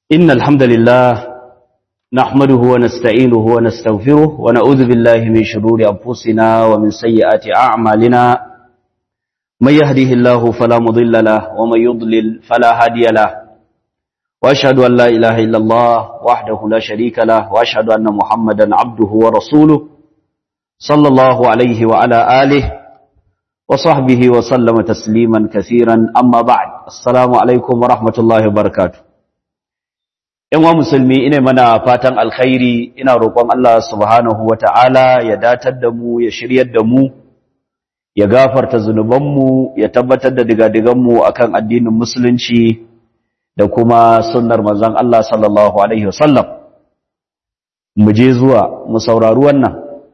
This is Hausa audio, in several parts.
إن الحمد لله نحمده ونستعينه ونستغفره ونعوذ بالله من شرور أنفسنا ومن سيئات أعمالنا من يهده الله فلا مضل له ومن يضلل فلا هادي له وأشهد أن لا إله إلا الله وحده لا شريك له وأشهد أن محمدا عبده ورسوله صلى الله عليه وعلى آله وصحبه وسلم تسليما كثيرا أما بعد السلام عليكم ورحمة الله وبركاته ‘Yan wa musulmi ina mana fatan alkhairi ina roƙon Allah subhanahu wa ta'ala ya datar da mu ya shiryar da mu ya gafarta zunubanmu ya tabbatar da digadiganmu a kan addinin musulunci da kuma sunnar manzan Allah sallallahu Alaihi wasallam mu je zuwa mu saurari wannan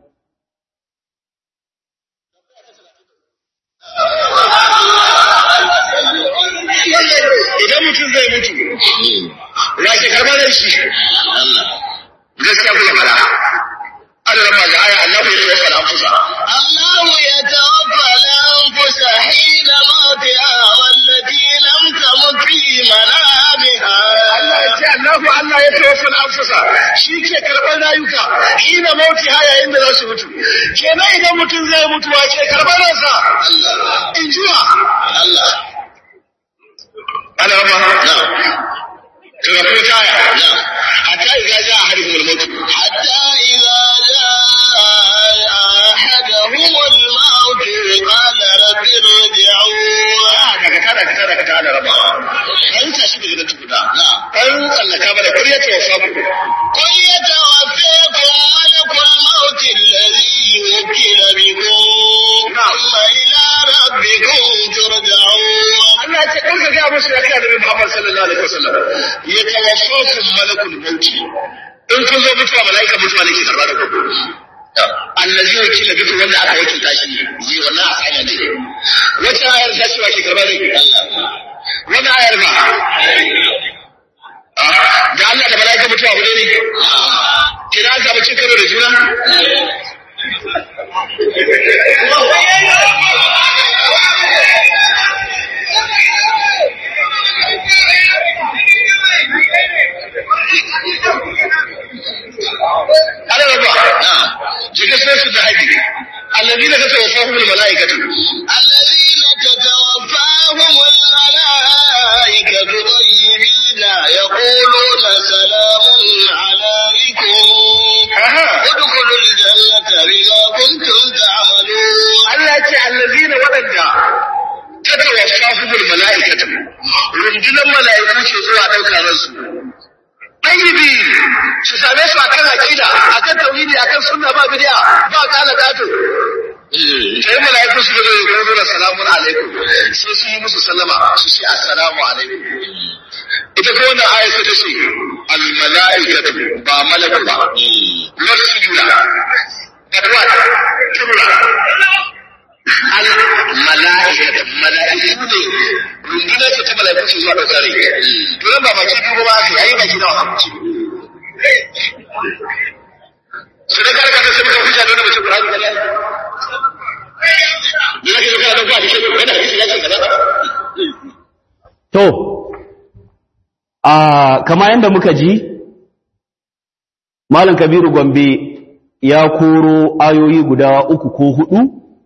idan mutum zai mutu ya ke karɓar da shi gaskiya kuma fara adana ma ga aya Allah ya yi fara fusa الله يتوفى الأنفس حين موتها والتي لم تمت في منامها Allah ya ce Allahu Allah ya tawaffa al-anfusa shi ke karɓar rayuka ina mauti ha yayin da za su mutu kenan idan mutum zai mutu wa ke karɓar ransa in jiwa الله ana ma نعم daga ko taya نعم hatta idza jaa ahaduhum al-maut حتى إذا جاء أحدهم الموت قال رب ارجعون daga tada ka tada ka tada raba an tashi daga nan tukuna an tsallaka mana kar ya tawaffa ku قل يتوفيكم ملك الموت الذي وكل بكم ثم إلى ربكم ترجعون Allah ya ce kan ka ga musu ya kai Annabi Muhammad sallallahu alaihi wasallam ya tawaffakum malakul maut in kun zo mutuwa malaika mutuwa ne ke karba da ku allazi wakila bikum wanda aka wakilta shi yi wannan asanya ne wata ayar ta ce wa ke karba da ku wani ayar ba Ah, da Allah da malaika mutuwa abu ne ne kira an samu cin karo da juna ana raba jiga sai su da haƙi allazina tatawaffahum almalaikatu الذين تتوفاهم الملائكة طيبين يقولون سلام عليكم aha ادخلوا الجنة بما كنتم تعملون Allah ce allazina waɗanda tatawaffahum almalaikatu rundunar mala'iku ce zuwa ɗaukar ransu ɗayyibi su same su akan aqida akan tauhidi akan sunna ba bid'a ba kala gato sai mala'iku su zo ya zo da salamun alaikum sai su yi musu sallama su ce assalamu alaikum ita ko wannan aya sai ta ce al mala'ikatu ba malaku ba wasu su jula but what jumla al mala'ikatu mala'iku ne rundunar ce ta mala'iku ce zuwa ɗaukar rai to yan ba baki biyu ba su yayi baki nawa su da karkata sai muka hujja da wani mutum Qur'ani da Allah da yake zo kana dauka hadisi wani hadisi ya ce kaza To, a kama yadda muka ji, Malam Kabiru Gombe ya koro ayoyi guda uku ko hudu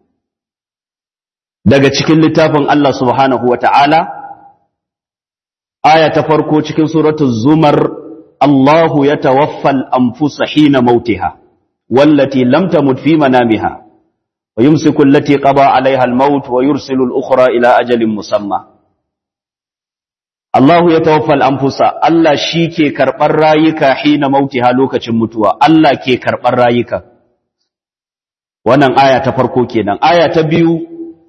daga cikin littafin Allah subhanahu wa ta'ala, aya ta farko cikin suratun Zumar, Allahu ya tawaffal anfusa hina mautiha, wallati lam tamut fi manamiha, wa yumsiku allati qada alaiha al-maut wa yursilu al-ukhra ila ajalin musamma. Allahu ya tawaffal anfusa Allah shi ke karɓar rayuka hina mautiha lokacin mutuwa Allah ke karɓar rayuka wannan aya ta farko kenan aya ta biyu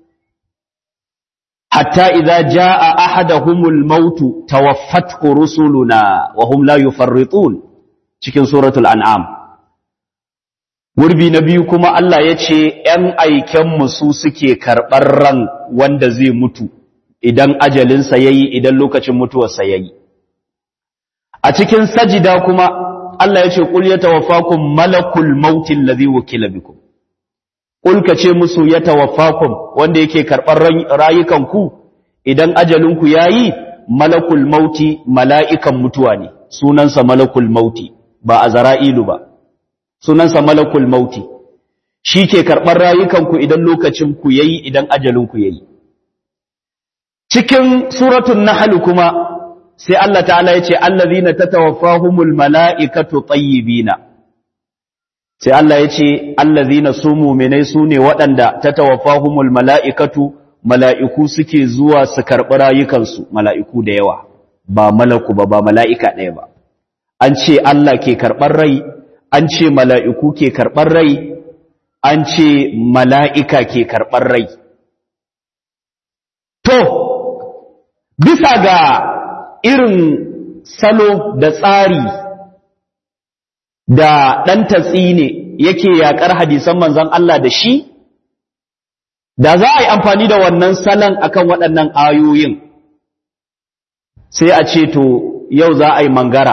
hatta idza jaa ahaduhumul mautu tawaffathu rusuluna wa hum la yufarritun cikin suratul an'am Gurbi na biyu kuma Allah ya ce ‘yan aikenmu su suke karɓar ran wanda zai mutu’ idan ajalinsa ya yi idan lokacin mutuwarsa ya yi. A cikin sajida kuma Allah ya ce, Ƙul ya tawafakun malakul mautin lazi wakila bikum. Ƙul ka ce musu ya tawafakun wanda yake karɓar rayukanku idan ajalinku ya yi malakul mauti mala'ikan mutuwa ne sunansa malakul mauti ba azra'ilu ba sunansa malakul mauti shi ke karɓar rayukanku idan lokacin ku yayi idan ajalin ku yayi cikin suratul nahl kuma sai Allah ta'ala ya ce allazina tatawaffahumul mala'ikatu tayyibina sai Allah ya ce allazina su mu'minai su ne waɗanda tatawaffahumul mala'ikatu mala'iku suke zuwa su karɓi rayukansu mala'iku da yawa ba malaku ba ba mala'ika ɗaya ba an ce Allah ke karɓar rai an ce mala'iku ke karɓar rai an ce mala'ika ke karɓar rai to bisa ga irin salo da tsari da ɗan tatsi ne yake yaƙar hadisan manzan Allah da shi da za a yi amfani da wannan salon akan waɗannan ayoyin sai a ce to yau za a yi mangara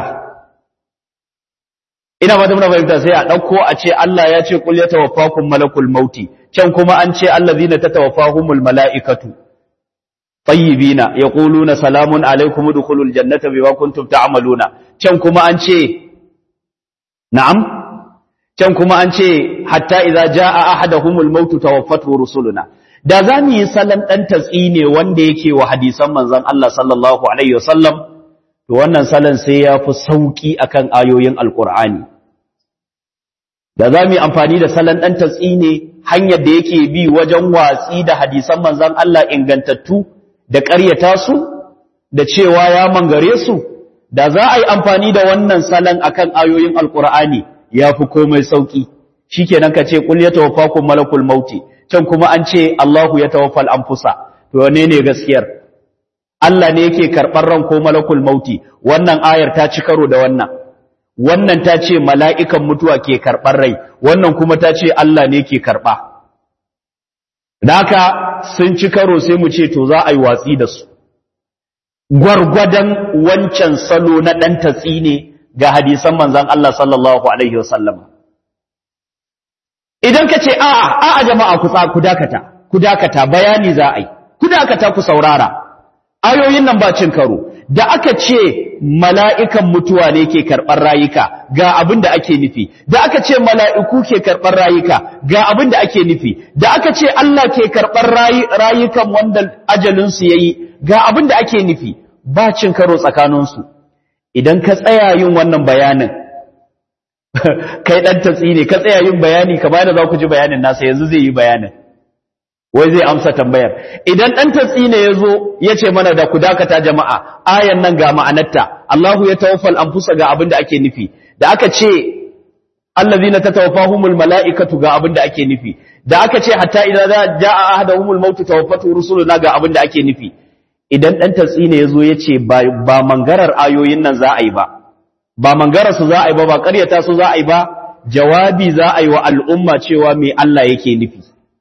ina ba muna fahimta sai a ɗauko a ce Allah ya ce kul ya tawaffakum malakul mauti can kuma an ce allazina tatawaffahumul mala'ikatu tayyibina yaquluna salamun alaikum udkhulul jannata bima kuntum ta'maluna can kuma an ce na'am can kuma an ce hatta idza jaa ahaduhumul maut tawaffatu rusuluna da zamu yi sallan dan tatsi ne wanda yake wa hadisan manzon Allah sallallahu alaihi wasallam to wannan sallan sai ya fi sauki akan ayoyin alqur'ani da zamu yi amfani da sallan dan tatsi ne hanyar da yake bi wajen watsi da hadisan manzon Allah ingantattu da ƙaryata su da cewa ya mangare su da za a yi amfani da wannan salon akan ayoyin alkur'ani ya fi komai sauƙi shi kenan ka ce ƙul ya tawaffakum malakul mauti can kuma an ce Allahu ya tawaffal anfusa to wane ne gaskiyar Allah ne yake karɓar ran ko malakul mauti wannan ayar ta ci karo da wannan wannan ta ce mala'ikan mutuwa ke karɓar rai wannan kuma ta ce Allah ne ke karɓa Daka sun ci karo sai mu ce to za a yi watsi da su. Gwargwadon wancan salo na ɗan tatsi ne ga hadisan manzan Allah sallallahu Alaihi wasallama. Idan ka ce, a'a, a'a jama'a ku ku dakata, ku dakata bayani za a yi, ku dakata ku saurara, ayoyin nan ba cin karo, da aka ce mala'ikan mutuwa ne ke karɓar rayuka ga abin da ake nufi, da aka ce mala'iku ke karɓar rayuka ga abin da ake nufi, da aka ce Allah ke karɓar rayukan wanda ajalinsu ya yi ga abin da ake nufi, ba cin karo tsakaninsu. Idan ka tsaya yin wannan bayanin, kai ɗan tatsi ne, ka tsaya yin bayani, ka bayan da za ku ji bayanin nasa yanzu zai yi bayanin. wai zai amsa tambayar idan dan tatsi ne yazo yace mana da ku dakata jama'a ayan nan ga ma'anarta Allahu ya tawaffal anfusa ga abin da ake nufi da aka ce allazina tatawaffahumul malaikatu ga abin da ake nufi da aka ce hatta idza jaa ahaduhumul maut tawaffatu rusuluna ga abin da ake nufi idan dan tatsi ne yazo yace ba ba mangarar ayoyin nan za a yi ba ba mangarar su za a yi ba ba ƙaryata su za a yi ba jawabi za a yi wa al'umma cewa me Allah yake nufi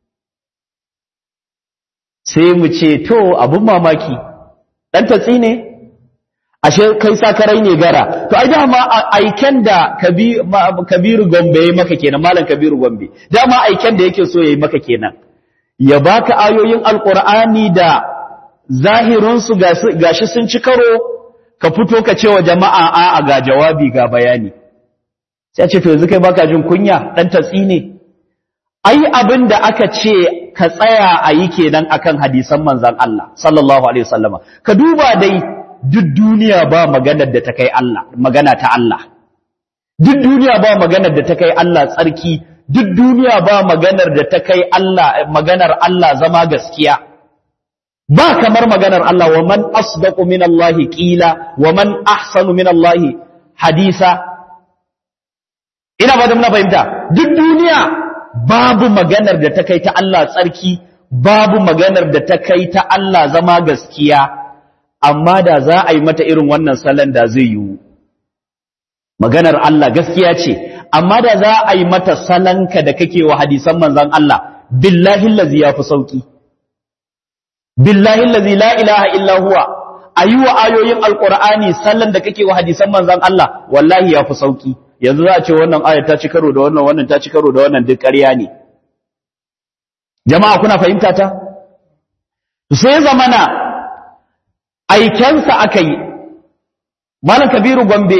sai mu ce to abin mamaki ɗan tatsi ne ashe kai sakarai ne gara to ai dama aiken da kabiru gombe ya maka kenan malam kabiru gombe dama aiken da yake so ya yi maka kenan ya baka ayoyin alkur'ani da zahirinsu gashi sun ci karo ka fito ka ce wa jama'a a'a ga jawabi ga bayani sai ce to yanzu kai baka jin kunya ɗan tatsi ne ai abin da aka ce ka tsaya a yi kenan akan hadisan manzan Allah sallallahu alaihi wasallama ka duba dai duk duniya ba maganar da ta kai Allah magana ta Allah duk duniya ba maganar da ta kai Allah tsarki duk duniya ba maganar da ta kai Allah maganar Allah zama gaskiya ba kamar maganar Allah wa man asdaqu min Allah qila wa man ahsanu min Allah hadisa ina ba da muna fahimta duk duniya babu maganar da ta kai ta Allah tsarki babu maganar da ta kai ta Allah zama gaskiya amma da za a yi mata irin wannan salon da zai yiwu maganar Allah gaskiya ce amma da za a yi mata salonka da kake wa hadisan manzan Allah billahi allazi yafi sauki billahi allazi la ilaha illa huwa ayi wa ayoyin alqur'ani salon da kake wa hadisan manzan Allah wallahi yafi sauki yanzu za a ce wannan aya ta ci karo da wannan wannan ta ci karo da wannan duk ƙarya ne jama'a kuna fahimta ta sai zamana aikensa aka yi malam kabiru gombe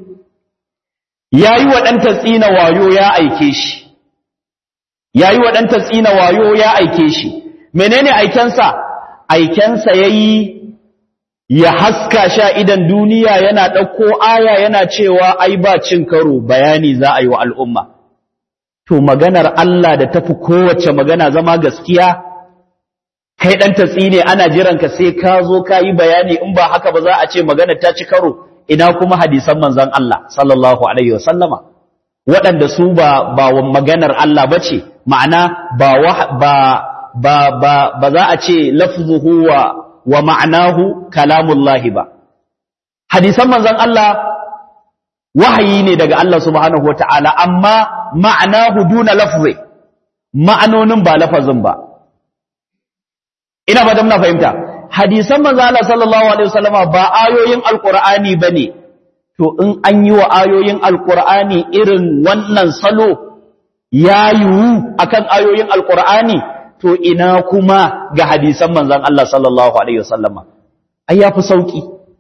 ya yi wa ɗanta tsina wayo ya aike shi ya yi wa ɗanta tsina wayo ya aike shi menene aikensa aikensa ya yi ya haska sha idan duniya yana ɗauko aya yana cewa ai ba cin karo bayani za a yi wa al'umma to maganar Allah da tafi kowace magana zama gaskiya kai ɗan tatsi ne ana jiranka sai ka zo ka yi bayani in ba haka ba za a ce maganar ta ci karo ina kuma hadisan manzan Allah sallallahu alaihi wasallama waɗanda su ba ba maganar Allah ba ce ma'ana ba ba ba ba ba za a ce lafzuhu wa wa ma'anahu kalamullahi ba hadisan manzan Allah wahayi ne daga Allah subhanahu wata'ala amma ma'anahu duna lafzi ma'anonin ba lafazin ba ina ba da muna fahimta hadisan manzo Allah sallallahu alaihi wasallama ba ayoyin alqur'ani bane to in an yi wa ayoyin alqur'ani irin wannan salo ya yiwu akan ayoyin alqur'ani to ina kuma ga hadisan manzon Allah sallallahu alaihi wasallama ai yafi sauki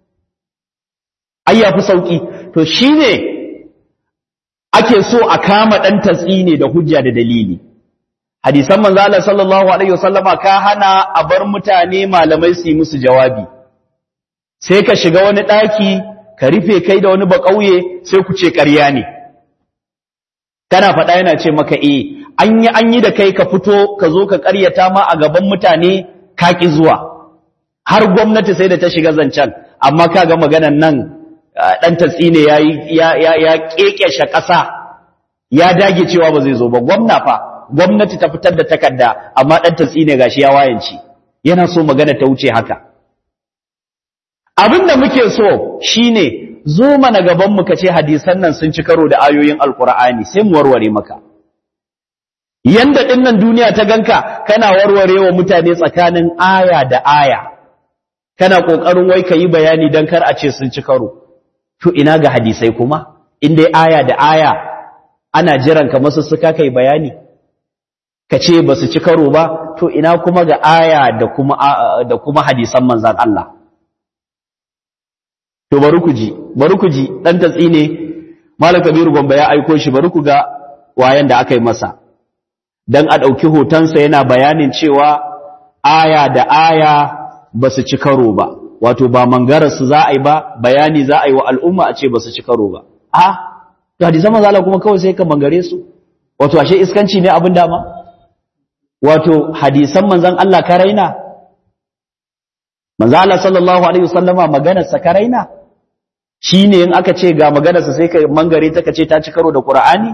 ai yafi sauki to shine ake so a kama dan tatsi ne da hujja da dalili hadisan manzo Allah sallallahu alaihi wasallama ka hana a bar mutane malamai su yi musu jawabi sai ka shiga wani daki ka rufe kai da wani bakauye sai ku ce ƙarya ne kana faɗa yana ce maka eh an yi an yi da kai ka fito ka zo ka ƙaryata ma a gaban mutane ka ki zuwa har gwamnati sai da ta shiga zancen amma kaga maganan nan dan tatsi ne yayi ya ya ya kekeshe ƙasa ya dage cewa ba zai zo ba gwamna fa gwamnati ta fitar da takarda amma dan tatsi ne gashi ya wayanci yana so magana ta wuce haka abinda muke so shine zo mana gaban mu kace hadisan nan sun ci karo da ayoyin alqur'ani sai mu warware maka yanda dinnan duniya ta ganka kana warware wa mutane tsakanin aya da aya kana kokarin wai kayi bayani dan kar a ce sun ci karo to ina ga hadisai kuma in dai aya da aya ana jiran ka masu suka kai bayani ka ce ba su ci karo ba to ina kuma ga aya da kuma da kuma hadisan manzan Allah to bari ku ji bari ku ji dan tatsi ne malam kabiru gombe ya aiko shi bari ku ga wayan da aka yi masa dan a dauki hotonsa yana bayanin cewa aya da aya ba su ci karo ba wato ba mangarar su za a yi ba bayani za a yi wa al'umma a ce ba su ci karo ba a to hadisan manzan Allah kuma kawai sai ka mangare su wato ashe iskanci ne abin dama wato hadisan manzan Allah ka raina manzan Allah sallallahu alaihi wasallama maganarsa ka raina shine in aka ce ga maganarsa sai ka mangare ta kace ta ci karo da Qur'ani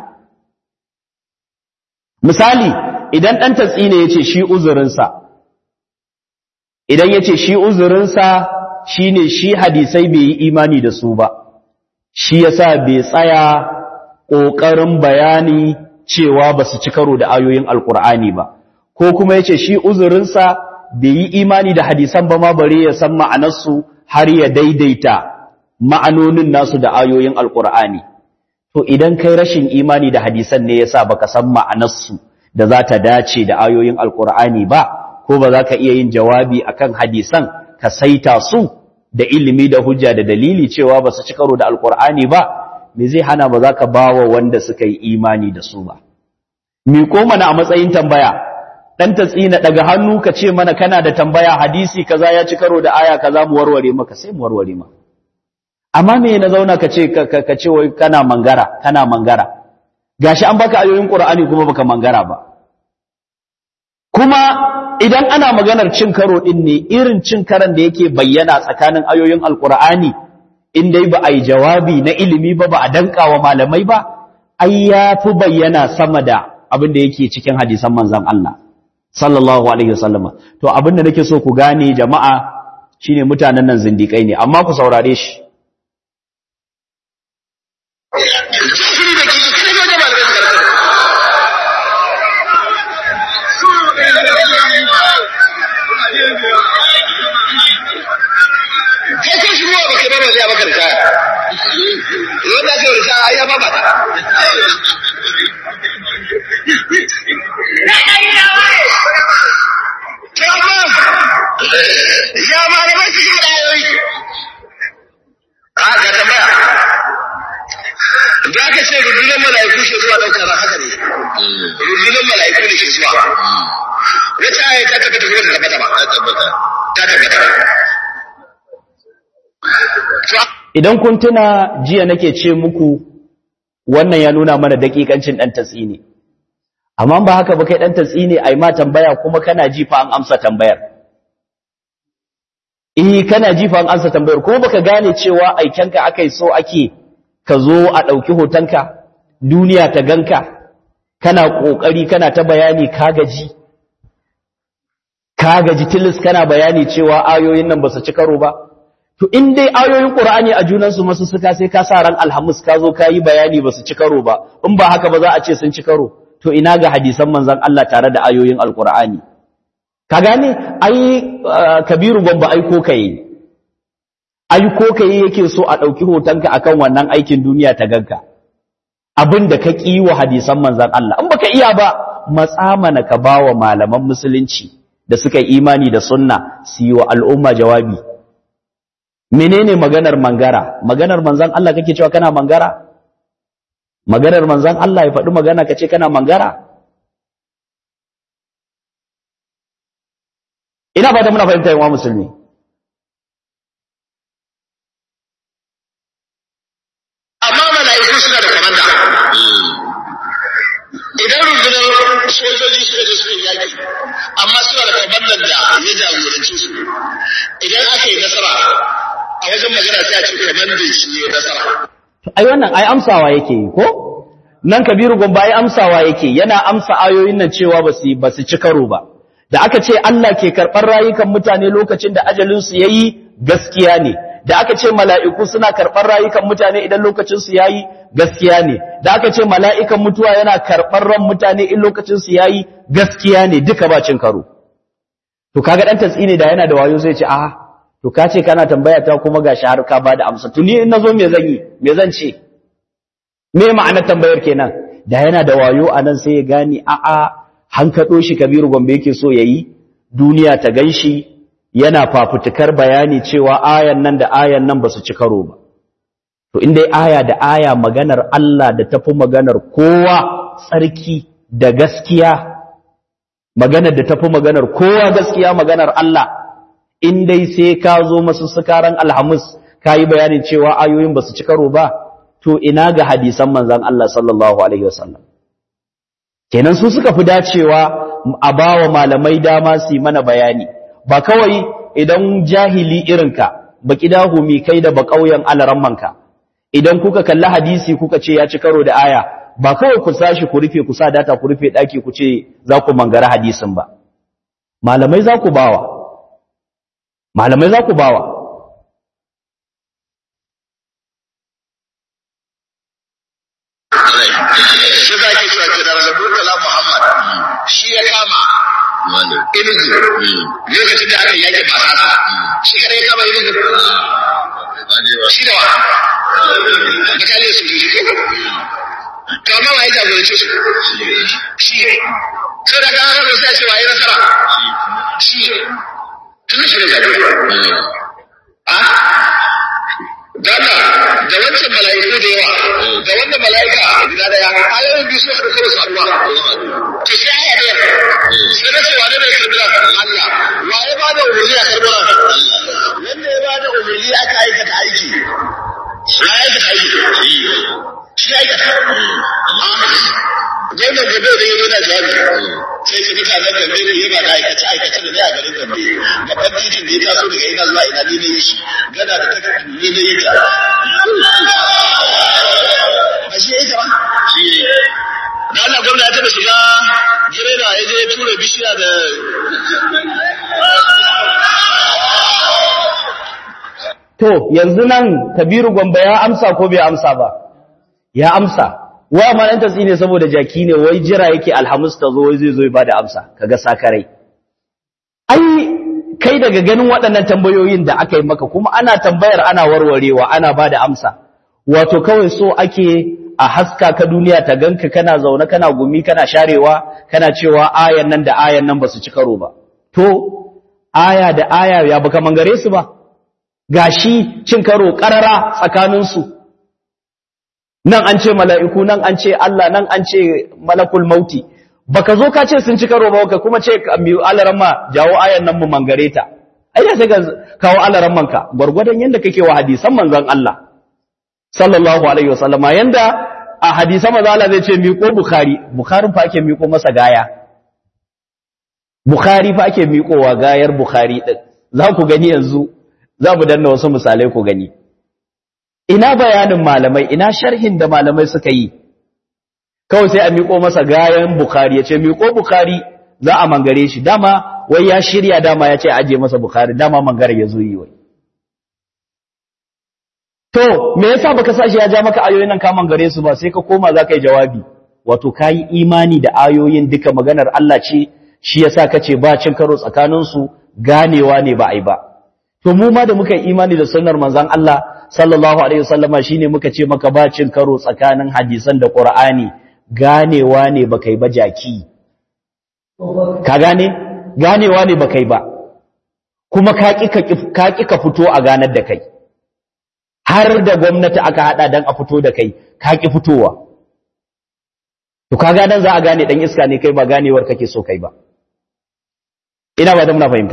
misali idan dan tatsi ne yace shi uzurinsa idan yace shi uzurinsa shine shi hadisai bai yi imani da su ba shi yasa bai tsaya kokarin bayani cewa ba su ci karo da ayoyin alkur'ani ba ko kuma yace shi uzurinsa bai yi imani da hadisan ba ma bare ya san ma'anarsu har ya daidaita ma'anonin nasu da ayoyin alkur'ani to idan kai rashin imani da hadisan ne yasa baka san ma'anarsu da za ta dace da ayoyin alkur'ani ba ko ba za ka iya yin jawabi akan hadisan ka saita su da ilimi da hujja da dalili cewa ba su ci karo da alkur'ani ba me zai hana ba za ka bawa wanda suka yi imani da su ba miko mana a matsayin tambaya dan tatsina daga hannu ka ce mana kana da tambaya hadisi kaza ya ci karo da aya kaza mu warware maka sai mu warware maka amma me na zauna ka ce ka ce wai kana mangara kana mangara gashi an baka ayoyin qur'ani kuma baka mangara ba kuma idan ana maganar cin karo din ne irin cin karan da yake bayyana tsakanin ayoyin alqur'ani in dai ba a yi jawabi na ilimi ba ba a danka wa malamai ba ai ya fi bayyana sama da abin da yake cikin hadisan manzan Allah sallallahu alaihi wasallama to abin da nake so ku gane jama'a shine mutanen nan zindikai ne amma ku saurare shi kai shi ruwa baka ba ba zai maka ritaya wanda aka yi ritaya ai ya ba mata ya malamai su yi da ayoyi a ga ta ce rundunar mala'iku ke zuwa ɗaukar ran haka ne rundunar mala'iku ne ke zuwa wata aya ta tabbata ko ta tabbata ba ta tabbata ta tabbata to idan kun tuna jiya nake ce muku wannan ya nuna mana dakikancin dan tatsi ne amma ba haka ba kai dan tatsi ne ai ma tambaya kuma kana ji fa an amsa tambayar eh kana ji fa an amsa tambayar ko baka gane cewa aikenka akai so ake ka zo a dauki hotonka duniya ta ganka kana kokari kana ta bayani ka gaji ka gaji tilis kana bayani cewa ayoyin nan ba su ci karo ba to in dai ayoyin qur'ani a junan su masu suka sai ka sa ran alhamis ka zo ka yi bayani ba su ci karo ba in ba haka ba za a ce sun ci karo to ina ga hadisan manzon Allah tare da ayoyin alqur'ani ka gane ai uh, kabiru gomba aiko kai aiko kai yake so a dauki hotonka akan wannan aikin duniya ta ganka abin da ka ƙi wa hadisan manzon Allah in baka iya ba matsa mana ka bawa malaman musulunci da suka yi imani da sunna su yi wa al'umma jawabi menene maganar mangara maganar manzan Allah kake cewa kana mangara maganar manzan Allah ya faɗi magana kace kana mangara ina ba da muna fahimta yawa musulmi amma mala'iku suna da komanda idan rundunar sojoji suka je suka yi yaki amma suna da komandan da ya jagoranci su idan aka yi nasara a wajen magana sai a ce komandan shi ne nasara ai wannan ai amsawa yake yi ko nan kabiru gomba ai amsawa yake yana amsa ayoyin nan cewa ba su ba su ci karo ba da aka ce Allah ke karɓar rayukan mutane lokacin da ajalin su yayi gaskiya ne da aka ce mala'iku suna karɓar rayukan mutane idan lokacin su yayi gaskiya ne da aka ce mala'ikan mutuwa yana karɓar ran mutane in lokacin su yayi gaskiya ne duka ba cin karo to kaga dan tatsine da yana da wayo zai ce a to ka ce kana tambaya ta kuma gashi har ka bada amsa to ni in nazo me zan yi me zan ce me ma'anar tambayar kenan da yana da wayo anan sai ya gani a a hankado shi kabiru gombe yake so yayi duniya ta ganshi yana fafutukar bayani cewa ayan nan da ayan nan basu ci karo ba to in dai aya da aya maganar Allah da tafi maganar kowa tsarki da gaskiya maganar da tafi maganar kowa gaskiya maganar Allah in dai sai ka zo masu sukaran alhamis ka yi bayanin cewa ayoyin ba su ci karo ba to ina ga hadisan manzan Allah sallallahu alaihi wasallam kenan su suka fi dacewa a bawa malamai dama su yi mana bayani ba kawai idan jahili irinka ba kidahumi kai da ba ƙauyen alarammanka idan kuka kalli hadisi kuka ce ya ci karo da aya ba kawai ku sashi ku rufe ku sa data ku rufe daki ku ce za ku mangara hadisin ba malamai za ku bawa malamai za ku bawa shi za ke cewa ke da Murtala Muhammad shi ya kama Inugu lokacin da aka yake basasa shi kada ya kama Inugu shi da wa bataliyar su jiri ko to amma wa ya jagorance su shi sai da kan haka sai a ce wa ya nasara shi tun shi ne jagora Dada da wancan mala'iku da yawa da wannan mala'ika guda daya ayoyin biyu suka da kawai saduwa to sai aya ɗaya sai na ce wane ne karbira Allah wa ya ba da umarni a karbira wanda ya ba da umarni aka aikata aiki ya aikata aiki shi aikata gwamnan gobe da yi yana jawabi sai su mutanen gambe ne yana da aikace aikace da ne a garin gambe babban titin da ya taso daga ina zuwa ina ne na yi shi gana da takardu ne na yi ta ba shi ya yi ta ba da Allah gwamna ya taɓa shiga gireda ya je tura bishiya da to yanzu nan kabiru gombe ya amsa ko bai amsa ba ya amsa wa ma dan tatsi ne saboda jaki ne wai jira yake alhamis ta zo wai zai zo ya bada amsa kaga sakarai ai kai daga ganin waɗannan tambayoyin da aka yi maka kuma ana tambayar ana warwarewa ana bada amsa wato kawai so ake a haska ka duniya ta ganka kana zaune kana gumi kana sharewa kana cewa ayan nan da ayan nan basu ci karo ba to aya da aya ya baka mangare su ba gashi cin karo karara tsakaninsu nan an ce mala'iku nan an ce Allah nan an ce malakul mauti baka zo ka ce sun ci karo ba ka kuma ce alaran ma jawo ayan nan mu mangare ta ai da sai ka kawo alaran manka gwargwadon yanda kake wa hadisan manzon Allah sallallahu alaihi wasallama yanda a hadisan manzon Allah zai ce miƙo bukhari bukharin fa ake miƙo masa gaya bukhari fa ake miƙowa gayar bukhari din za ku gani yanzu za mu danna wasu misalai ku gani ina bayanin malamai ina sharhin da malamai suka yi kawai sai a miƙo masa gayan Bukhari ya ce miƙo Bukhari za a mangare shi dama wai ya shirya dama ya ce aje masa Bukhari dama mangare ya zo yi wai to me yasa baka sa shi ya ja maka ayoyin nan ka mangare su ba sai ka koma za ka yi jawabi wato ka yi imani da ayoyin duka maganar Allah ce shi yasa ka ce ba cin karo tsakanin su ganewa ne ba ai ba to mu ma da muka yi imani da sunnar manzon Allah sallallahu alaihi wasallama shine muka ce maka ba cin karo tsakanin hadisan da Qur'ani ganewa ne ba kai ba jaki ka gane ganewa ne ba kai ba kuma ka ƙi ka fito a ganar da kai har da gwamnati aka hada don a fito da kai ka ƙi fitowa to ka ganan za a gane ɗan iska ne kai ba ganewar kake so kai ba ina ba da muna fahimta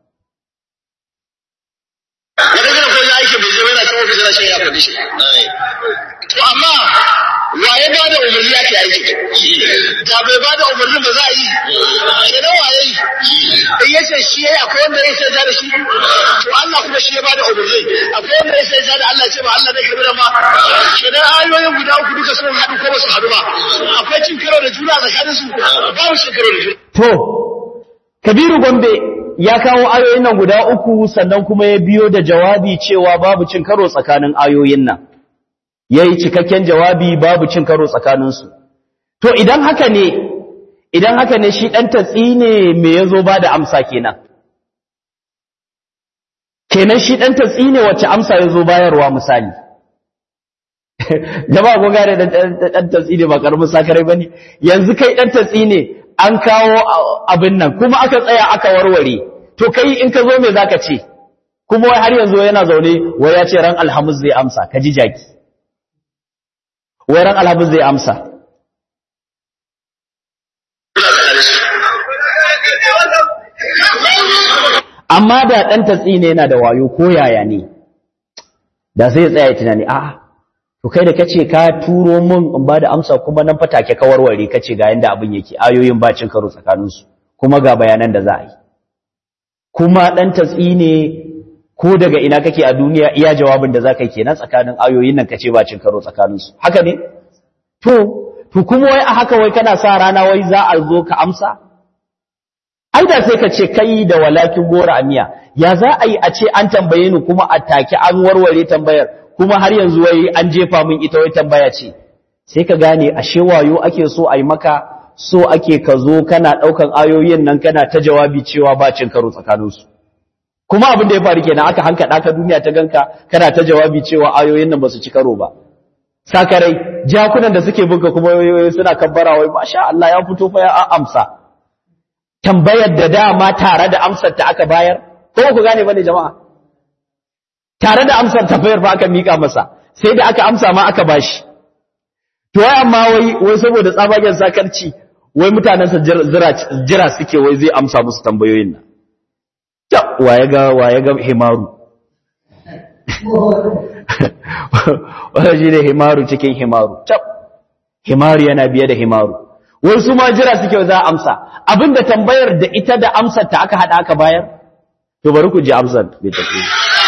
wanda zai koyi aiki bai je yana cewa bai zai ya faɗi shi to amma wa ya ba da umarni ake aiki da bai ba da umarnin ba za a yi kenan wa ya yi in yace shi yayi akwai wanda ya sai da shi to Allah kuma shi ya ba da umarni akwai wanda ya sai da Allah ce ba Allah zai karbi da ma kenan ayoyin guda uku duka sun haɗu ko ba su haɗu ba akwai cin karo da juna tsakanin su ba mu cin karo da juna to kabiru gombe ya kawo ayoyin nan guda uku sannan kuma ya biyo da jawabi cewa babu cin karo tsakanin ayoyin nan ya yi cikakken jawabi babu cin karo tsakaninsu. To idan haka ne, idan haka ne shi ɗan tatsi ne me ya zo ba da amsa kenan. Kenan shi ɗan tatsi ne wacce amsa ya zo bayarwa misali. Jama'a kun gane ɗan tatsi ne ba ƙaramin sakarai ba ne, yanzu kai ɗan tatsi ne an kawo abin nan kuma aka tsaya aka warware, to kai in ka zo me za ka ce, kuma wai har yanzu yana zaune wai ya ce ran alhamis zai amsa, ka ji jaki. wairan alhabin zai amsa amma da ɗan tatsi ne yana da wayo ko yaya ne da sai ya tsaya tunani a to kai da kace ka turo mun in ba da amsa kuma nan fatake ka warware kace ga yanda abin yake ayoyin ba cin karo tsakaninsu kuma ga bayanan da za a yi kuma ɗan tatsi ne ko daga ina kake a duniya iya jawabin da zaka yi kenan tsakanin ayoyin nan kace ba cin karo tsakanin su haka ne to to kuma wai a haka wai kana sa rana wai za a zo ka amsa ai da sai ka ce kai da walakin gora amiya ya za a yi a ce an tambaye ni kuma a take an warware tambayar kuma har yanzu wai an jefa min ita wai tambaya ce sai ka gane ashe wayo ake so a yi maka so ake ka zo kana daukan ayoyin nan kana ta jawabi cewa ba cin karo tsakanin su kuma abin da ya faru kenan aka hankada ka duniya ta ganka kana ta jawabi cewa ayoyin nan ba su ci karo ba sakarai jakunan da suke binka kuma suna kabbara wai masha Allah ya fito fa ya amsa tambayar da dama tare da amsar ta aka bayar ko ku gane bane jama'a tare da amsar tambayar fa aka mika masa sai da aka amsa ma aka bashi to wai amma wai wai saboda tsabagen sakarci wai mutanen sa jira suke wai zai amsa musu tambayoyin nan ta waye ga waye ga himaru wanda shi ne himaru cikin himaru tab himaru yana biye da himaru wasu ma jira suke za a amsa abinda tambayar da ita da amsar ta aka hada aka bayar to bari ku ji amsar bai tafi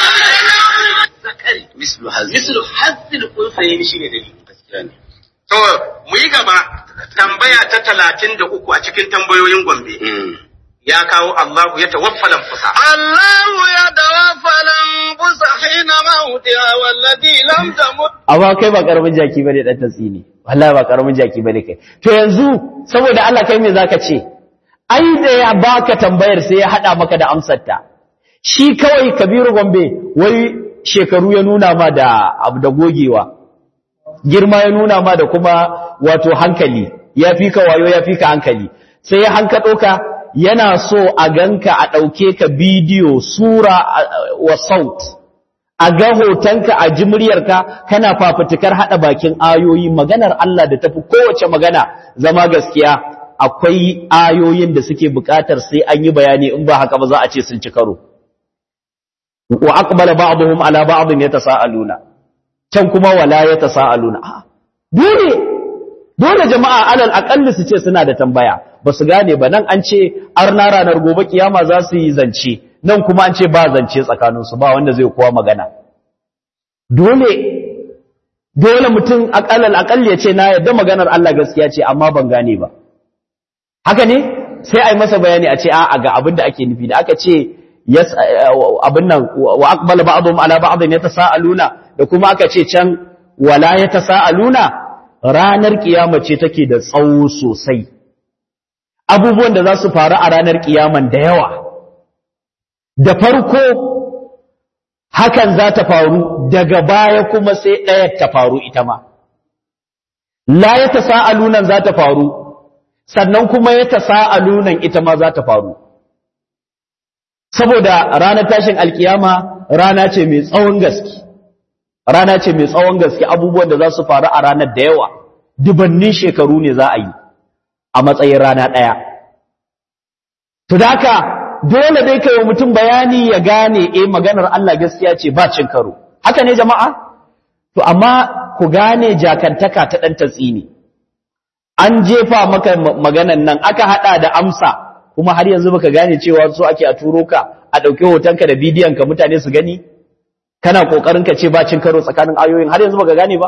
mislu hazil unsayin shi ne dalili gaskiya ne to mu yi gaba tambaya ta talatin da uku a cikin tambayoyin gombe ya kawo Allahu ya tawaffala anfusa الله يتوفى الأنفس حين موتها والتي لم تمت amma kai ba karamin jaki bane dan tatsi ne wallahi ba karamin jaki bane kai to yanzu saboda Allah kai me zaka ce ai da ya baka tambayar sai ya hada maka da amsar ta shi kawai Kabiru Gombe wai shekaru ya nuna ma da abu da gogewa girma ya nuna ma da kuma wato hankali ya fi ka wayo ya fi ka hankali sai ya hankaɗo ka yana so a ganka a ɗauke ka bidiyo sura wa saut a ga hotonka a ji muryarka kana fafutukar haɗa bakin ayoyi maganar Allah da tafi kowace magana zama gaskiya akwai ayoyin da suke buƙatar sai an yi bayani in ba haka ba za a ce sun ci karo wa aqbala ba'dhum ala ba'dhin yatasaaluna can kuma wala yatasaaluna dole dole jama'a alal aqalli su ce suna da tambaya ba su gane ba nan an ce arna ranar gobe kiyama za su yi zance nan kuma an ce ba zance tsakaninsu ba wanda zai kowa magana dole dole mutum akalal akalli ya ce na yadda maganar Allah gaskiya ce amma ban gane ba haka ne sai a yi masa bayani a ce a ga abin da ake nufi da aka ce abin nan wa aqbala ba'dhum ala ba'dhin yatasaaluna da kuma aka ce can wala yatasaaluna ranar kiyama ce take da tsawo sosai abubuwan da za su faru a ranar kiyaman da yawa da farko hakan za ta faru daga baya kuma sai ɗaya ta faru ita ma la ya tasa'alunan za ta faru sannan kuma ya tasa'alunan ita ma za ta faru saboda ranar tashin alkiyama rana ce mai tsawon gaske rana ce mai tsawon gaske abubuwan da za su faru a ranar da yawa dubannin shekaru ne za a yi a matsayin rana ɗaya to da haka dole dai kai wa mutum bayani ya gane eh maganar Allah gaskiya ce ba cin karo haka ne jama'a to amma ku gane jakantaka ta dan tatsini an jefa maka maganan nan aka hada da amsa kuma har yanzu baka gane cewa so ake a turo ka a dauki hotonka da bidiyon ka mutane su gani kana kokarin ka ce ba cin karo tsakanin ayoyin har yanzu baka gane ba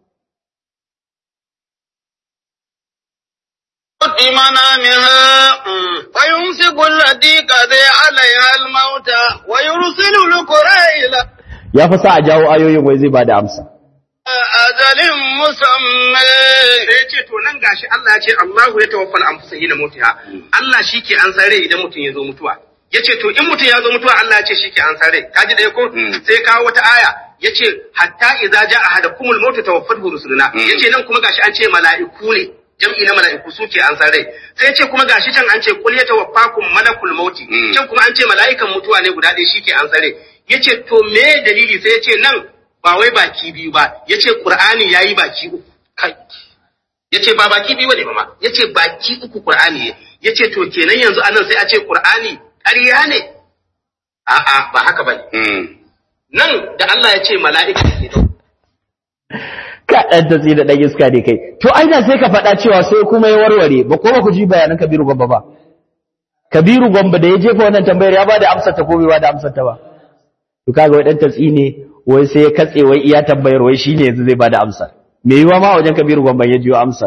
منامها ويمسك التي قضي عليها الموت ويرسل القرى إلى ya fi sa a jawo ayoyin wai zai ba da amsa ajalin musamman sai ce to nan gashi Allah ya ce Allahu ya tawaffal anfusa hina mutiha Allah shike an sare idan mutum ya zo mutuwa yace to in mutum ya zo mutuwa Allah ya ce shike an sare kaji dai ko sai kawo wata aya yace hatta idza jaa ahadakumul maut tawaffatu rusuluna yace nan kuma gashi an ce mala'iku ne jam'i na mala'iku suke an san rai sai ce kuma gashi can an ce kul yatawaffakum malakul mauti can kuma an ce mala'ikan mutuwa ne guda ɗaya shike an san rai yace to me dalili sai yace nan ba wai baki biyu ba yace qur'ani yayi baki uku kai yace ba baki biyu ne ba yace baki uku qur'ani yace to kenan yanzu anan sai a ce qur'ani ƙarya ne a'a ba haka bane nan da Allah ya ce mala'ika ne ka ɗan tatsi da ɗan iska ne kai to aina sai ka faɗa cewa sai kuma ya warware ba ko ba ku ji bayanan kabiru gwamba ba kabiru gwamba da ya jefa wannan tambayar ya ba da amsar ta ko bai ba da amsar ta ba to kaga wai ɗan tatsi ne wai sai ya katse wai iya tambayar wai shine yanzu zai ba da amsar me yiwa ma wajen kabiru gwamba ya jiyo amsar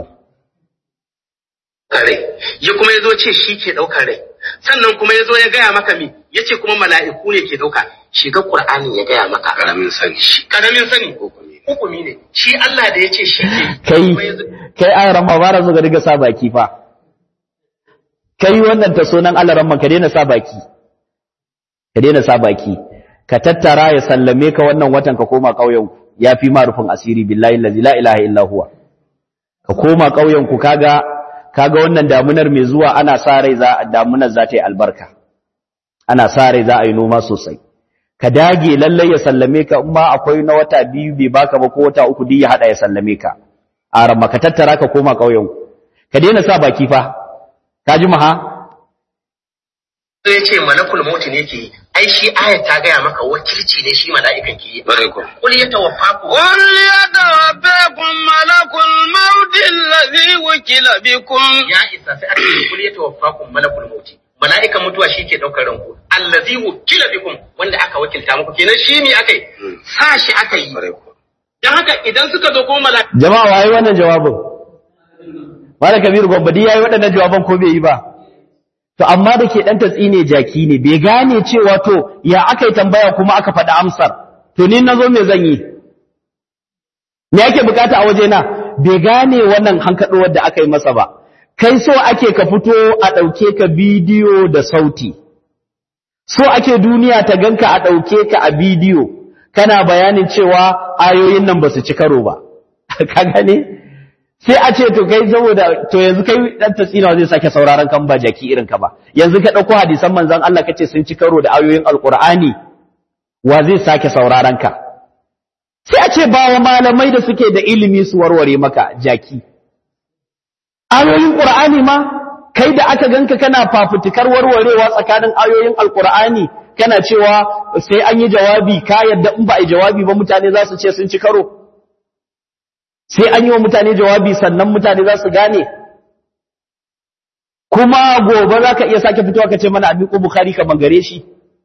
rai ya kuma ya zo ce shi ke ɗaukar rai sannan kuma ya zo ya gaya maka mi ya ce kuma mala'iku ne ke ɗauka shiga ƙur'anin ya gaya maka ƙaramin sani ƙaramin sani hukumi ne shi Allah da ya ce shi ke kai kai an rama ba ra zo ga riga sa baki fa kai wannan ta sunan Allah ramma ka daina sa baki ka daina sa baki ka tattara ya sallame ka wannan watan ka koma ƙauyen ku yafi ma rufin asiri billahi allazi la ilaha illa huwa ka koma ƙauyen ku kaga kaga wannan damunar mai zuwa ana sa rai za damunar za ta yi albarka ana sa rai za a yi noma sosai ka dage lallai ya sallame ka in ma akwai na wata biyu bai baka ba ko wata uku duk ya hada ya sallame ka a ramma ka tattara ka koma ƙauyen ka daina sa baki fa ka ji maha ya ce malakul mauti ne ke ai shi ayat ta gaya maka wakilci ne shi mala'ikan ke yi kul ya tawaffaku قل يتوفاكم ملك الموت الذي وكل بكم ya isa sai aka ce kul ya tawaffakum malakul mauti mala'ikan mutuwa shi ke daukar ranku allazi wukila bikum wanda aka wakilta muku kenan shi ne akai sa shi aka yi dan haka idan suka zo kuma mala'ika jama'a waye wannan jawabin Malam Kabiru Gobbadi yayi waɗannan jawaban ko bai yi ba to amma da ke dan tatsi ne jaki ne bai gane cewa to ya aka yi tambaya kuma aka faɗi amsar to ni nazo me zan yi me yake bukata a waje na bai gane wannan hankaɗowar da aka yi masa ba kai so ake ka fito a ɗauke ka bidiyo da sauti so ake duniya ta ganka a ɗauke ka a bidiyo kana bayanin cewa ayoyin nan ba su ci karo ba ka gane sai a ce to kai saboda to yanzu kai dan tasina zai sake sauraron kan ba jaki irin ka ba yanzu ka dauko hadisan manzon Allah kace sun ci karo da ayoyin alqur'ani wa zai sake sauraron ka sai a ce ba wa malamai da suke da ilimi su warware maka jaki ayoyin qur'ani ma kai da aka ganka kana fafutukar warwarewa tsakanin ayoyin alqur'ani kana cewa sai an yi jawabi ka yadda in ba a yi jawabi ba mutane za su ce sun ci karo sai an yi wa mutane jawabi sannan mutane za su gane kuma gobe za ka iya sake fitowa ka ce mana abin ko bukari ka bangare shi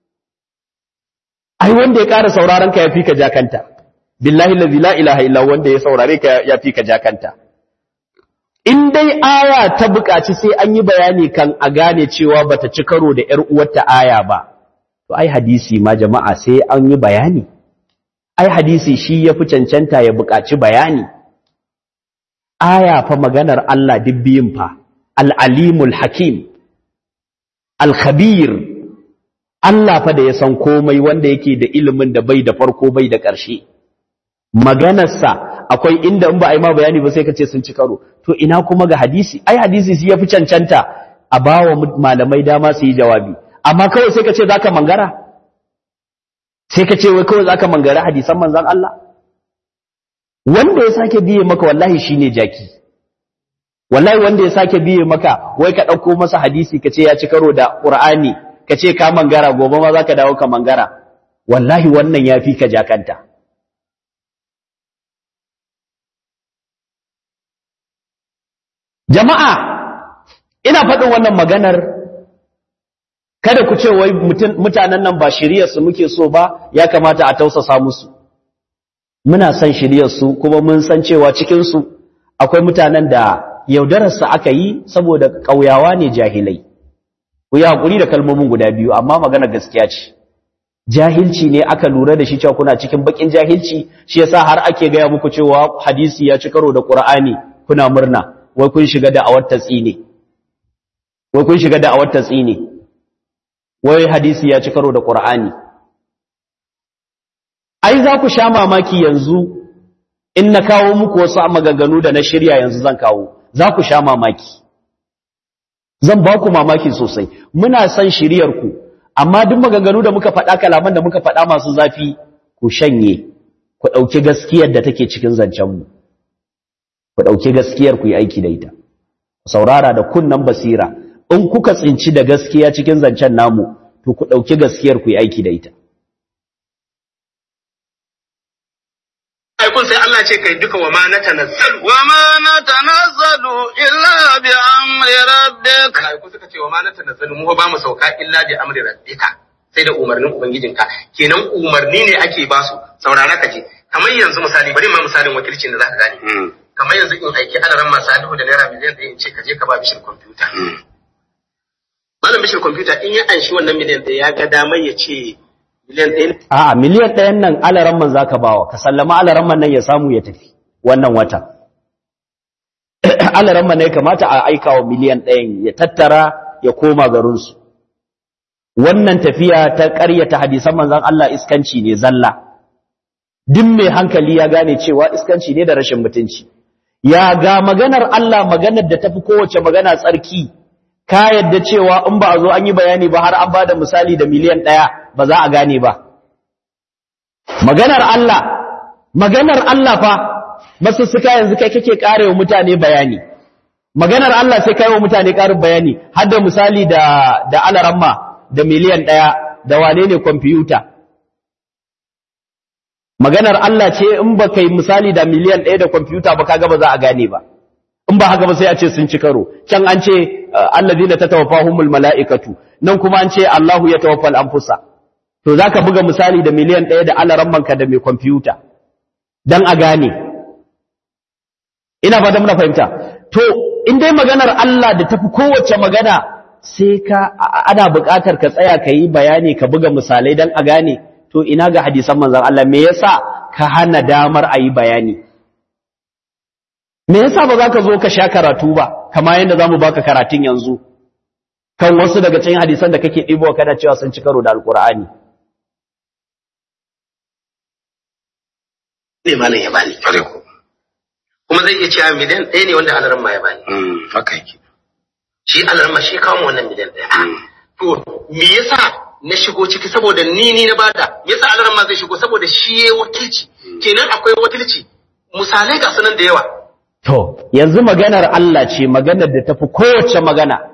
ai wanda ya ƙara sauraron ka ya fi ka jakanta billahi lazi la ilaha illa wanda ya saurare ka ya fi ka jakanta in dai aya ta buƙaci sai an yi bayani kan a gane cewa bata ci karo da ƴar uwarta aya ba to ai hadisi ma jama'a sai an yi bayani ai hadisi shi ya fi cancanta ya buƙaci bayani aya fa maganar Allah biyun fa al-alimul hakim al-khabir Allah fa da ya san komai wanda yake da ilimin da bai da farko bai da ƙarshe maganarsa akwai inda in ba a yi ma bayani ba sai ka ce sun ci karo to ina kuma ga hadisi ai hadisi shi ya fi cancanta a bawa malamai dama su yi jawabi amma kawai sai ka ce za ka mangara sai ka ce wai kawai za ka mangara hadisan manzan Allah wanda ya sake biye maka wallahi shi ne jaki wallahi wanda ya sake biye maka wai ka ɗauko masa hadisi ka ce ya ci karo da ƙur'ani ka ce ka mangara gobe ma za ka dawo ka mangara wallahi wannan ya fi ka jakanta jama'a ina faɗin wannan maganar kada ku ce wai mutanen nan ba shiryarsu muke so ba ya kamata a tausasa musu muna son shiryarsu kuma mun san cewa cikinsu akwai mutanen da yaudararsa aka yi saboda ƙauyawa ne jahilai ku yi haƙuri da kalmomin guda biyu amma magana gaskiya ce jahilci ne aka lura da shi cewa kuna cikin bakin jahilci shi yasa har ake gaya muku cewa hadisi ya ci karo da ƙur'ani kuna murna wai kun shiga da awar tatsi ne wai kun shiga da awar tatsi ne wai hadisi ya ci karo da ƙur'ani ai za ku sha mamaki yanzu in na kawo muku wasu maganganu da na shirya yanzu zan kawo za ku sha mamaki zan ba ku mamaki sosai muna son shiryarku amma duk maganganu da muka faɗa kalaman da muka faɗa masu zafi ku shanye ku ɗauki gaskiyar da take cikin zancenmu ku ɗauki gaskiyar ku yi aiki da ita saurara da kunnan basira in kuka tsinci da gaskiya cikin zancen namu to ku ɗauki gaskiyar ku yi aiki da ita kun sai Allah ce kai duka wa ma na tanazzalu wa ma na tanazzalu illa bi amri rabbik kun suka ce wa ma na tanazzalu mu ba mu sauka illa bi amri rabbika sai da umarnin ubangijinka kenan umarni ne ake ba su saurara ka ce kamar yanzu misali bari ma misalin wakilcin da zaka gane kamar yanzu in aiki alaran masu alihu da naira miliyan ɗaya in ce ka je ka ba bishir kwamfuta malam bishir kwamfuta in ya anshi wannan miliyan ɗaya ya ga damar ya ce miliyan ɗaya A'a miliyan ɗayan nan alaramman za ka bawa, ka sallama alaramman nan ya samu ya tafi wannan wata. Alaramman ne kamata a aika wa miliyan ɗayan ya tattara ya koma garinsu. Wannan tafiya ta ƙaryata hadisan manzan Allah iskanci ne zalla. Duk mai hankali ya gane cewa iskanci ne da rashin mutunci. Ya ga maganar Allah maganar da tafi kowace magana tsarki, ka yadda cewa in ba a zo an yi bayani ba har an ba da misali da miliyan ɗaya ba za a gane ba. Maganar Allah, maganar Allah fa, masu suka yanzu kai kake ƙare wa mutane bayani. Maganar Allah sai kai wa mutane ƙarin bayani, har da misali da, da alaramma da miliyan ɗaya da wane ne kwamfiyuta. Maganar Allah ce in ba kai misali da miliyan ɗaya da kwamfiyuta ba kaga ba za a gane ba. In ba haka ba sai a ce sun ci karo, can an ce allazina tatawaffahumul mala'ikatu, nan kuma an ce Allahu ya tawaffal anfusa. to za ka buga misali da miliyan ɗaya da alarammanka da mai kwamfuta don a gane ina ba da muna fahimta to in dai maganar Allah da tafi kowace magana sai ka ana buƙatar ka tsaya ka yi bayani ka buga misalai don a gane to ina ga hadisan manzan Allah me yasa ka hana damar a yi bayani me yasa ba za ka zo ka sha karatu ba kama yadda za mu baka karatun yanzu kan wasu daga cikin hadisan da kake ɗibo kana cewa sun ci karo da alkur'ani ne malam ya bani kuma zai iya cewa miliyan ɗaya ne wanda alaran ma ya bani haka yake shi alaran ma shi kawo mu wannan miliyan ɗaya to me yasa na shigo ciki saboda ni ni na bada me yasa alaran ma zai shigo saboda shi ya wakilci kenan akwai wakilci misalai ga sunan da yawa To, yanzu maganar Allah ce maganar da tafi kowace magana.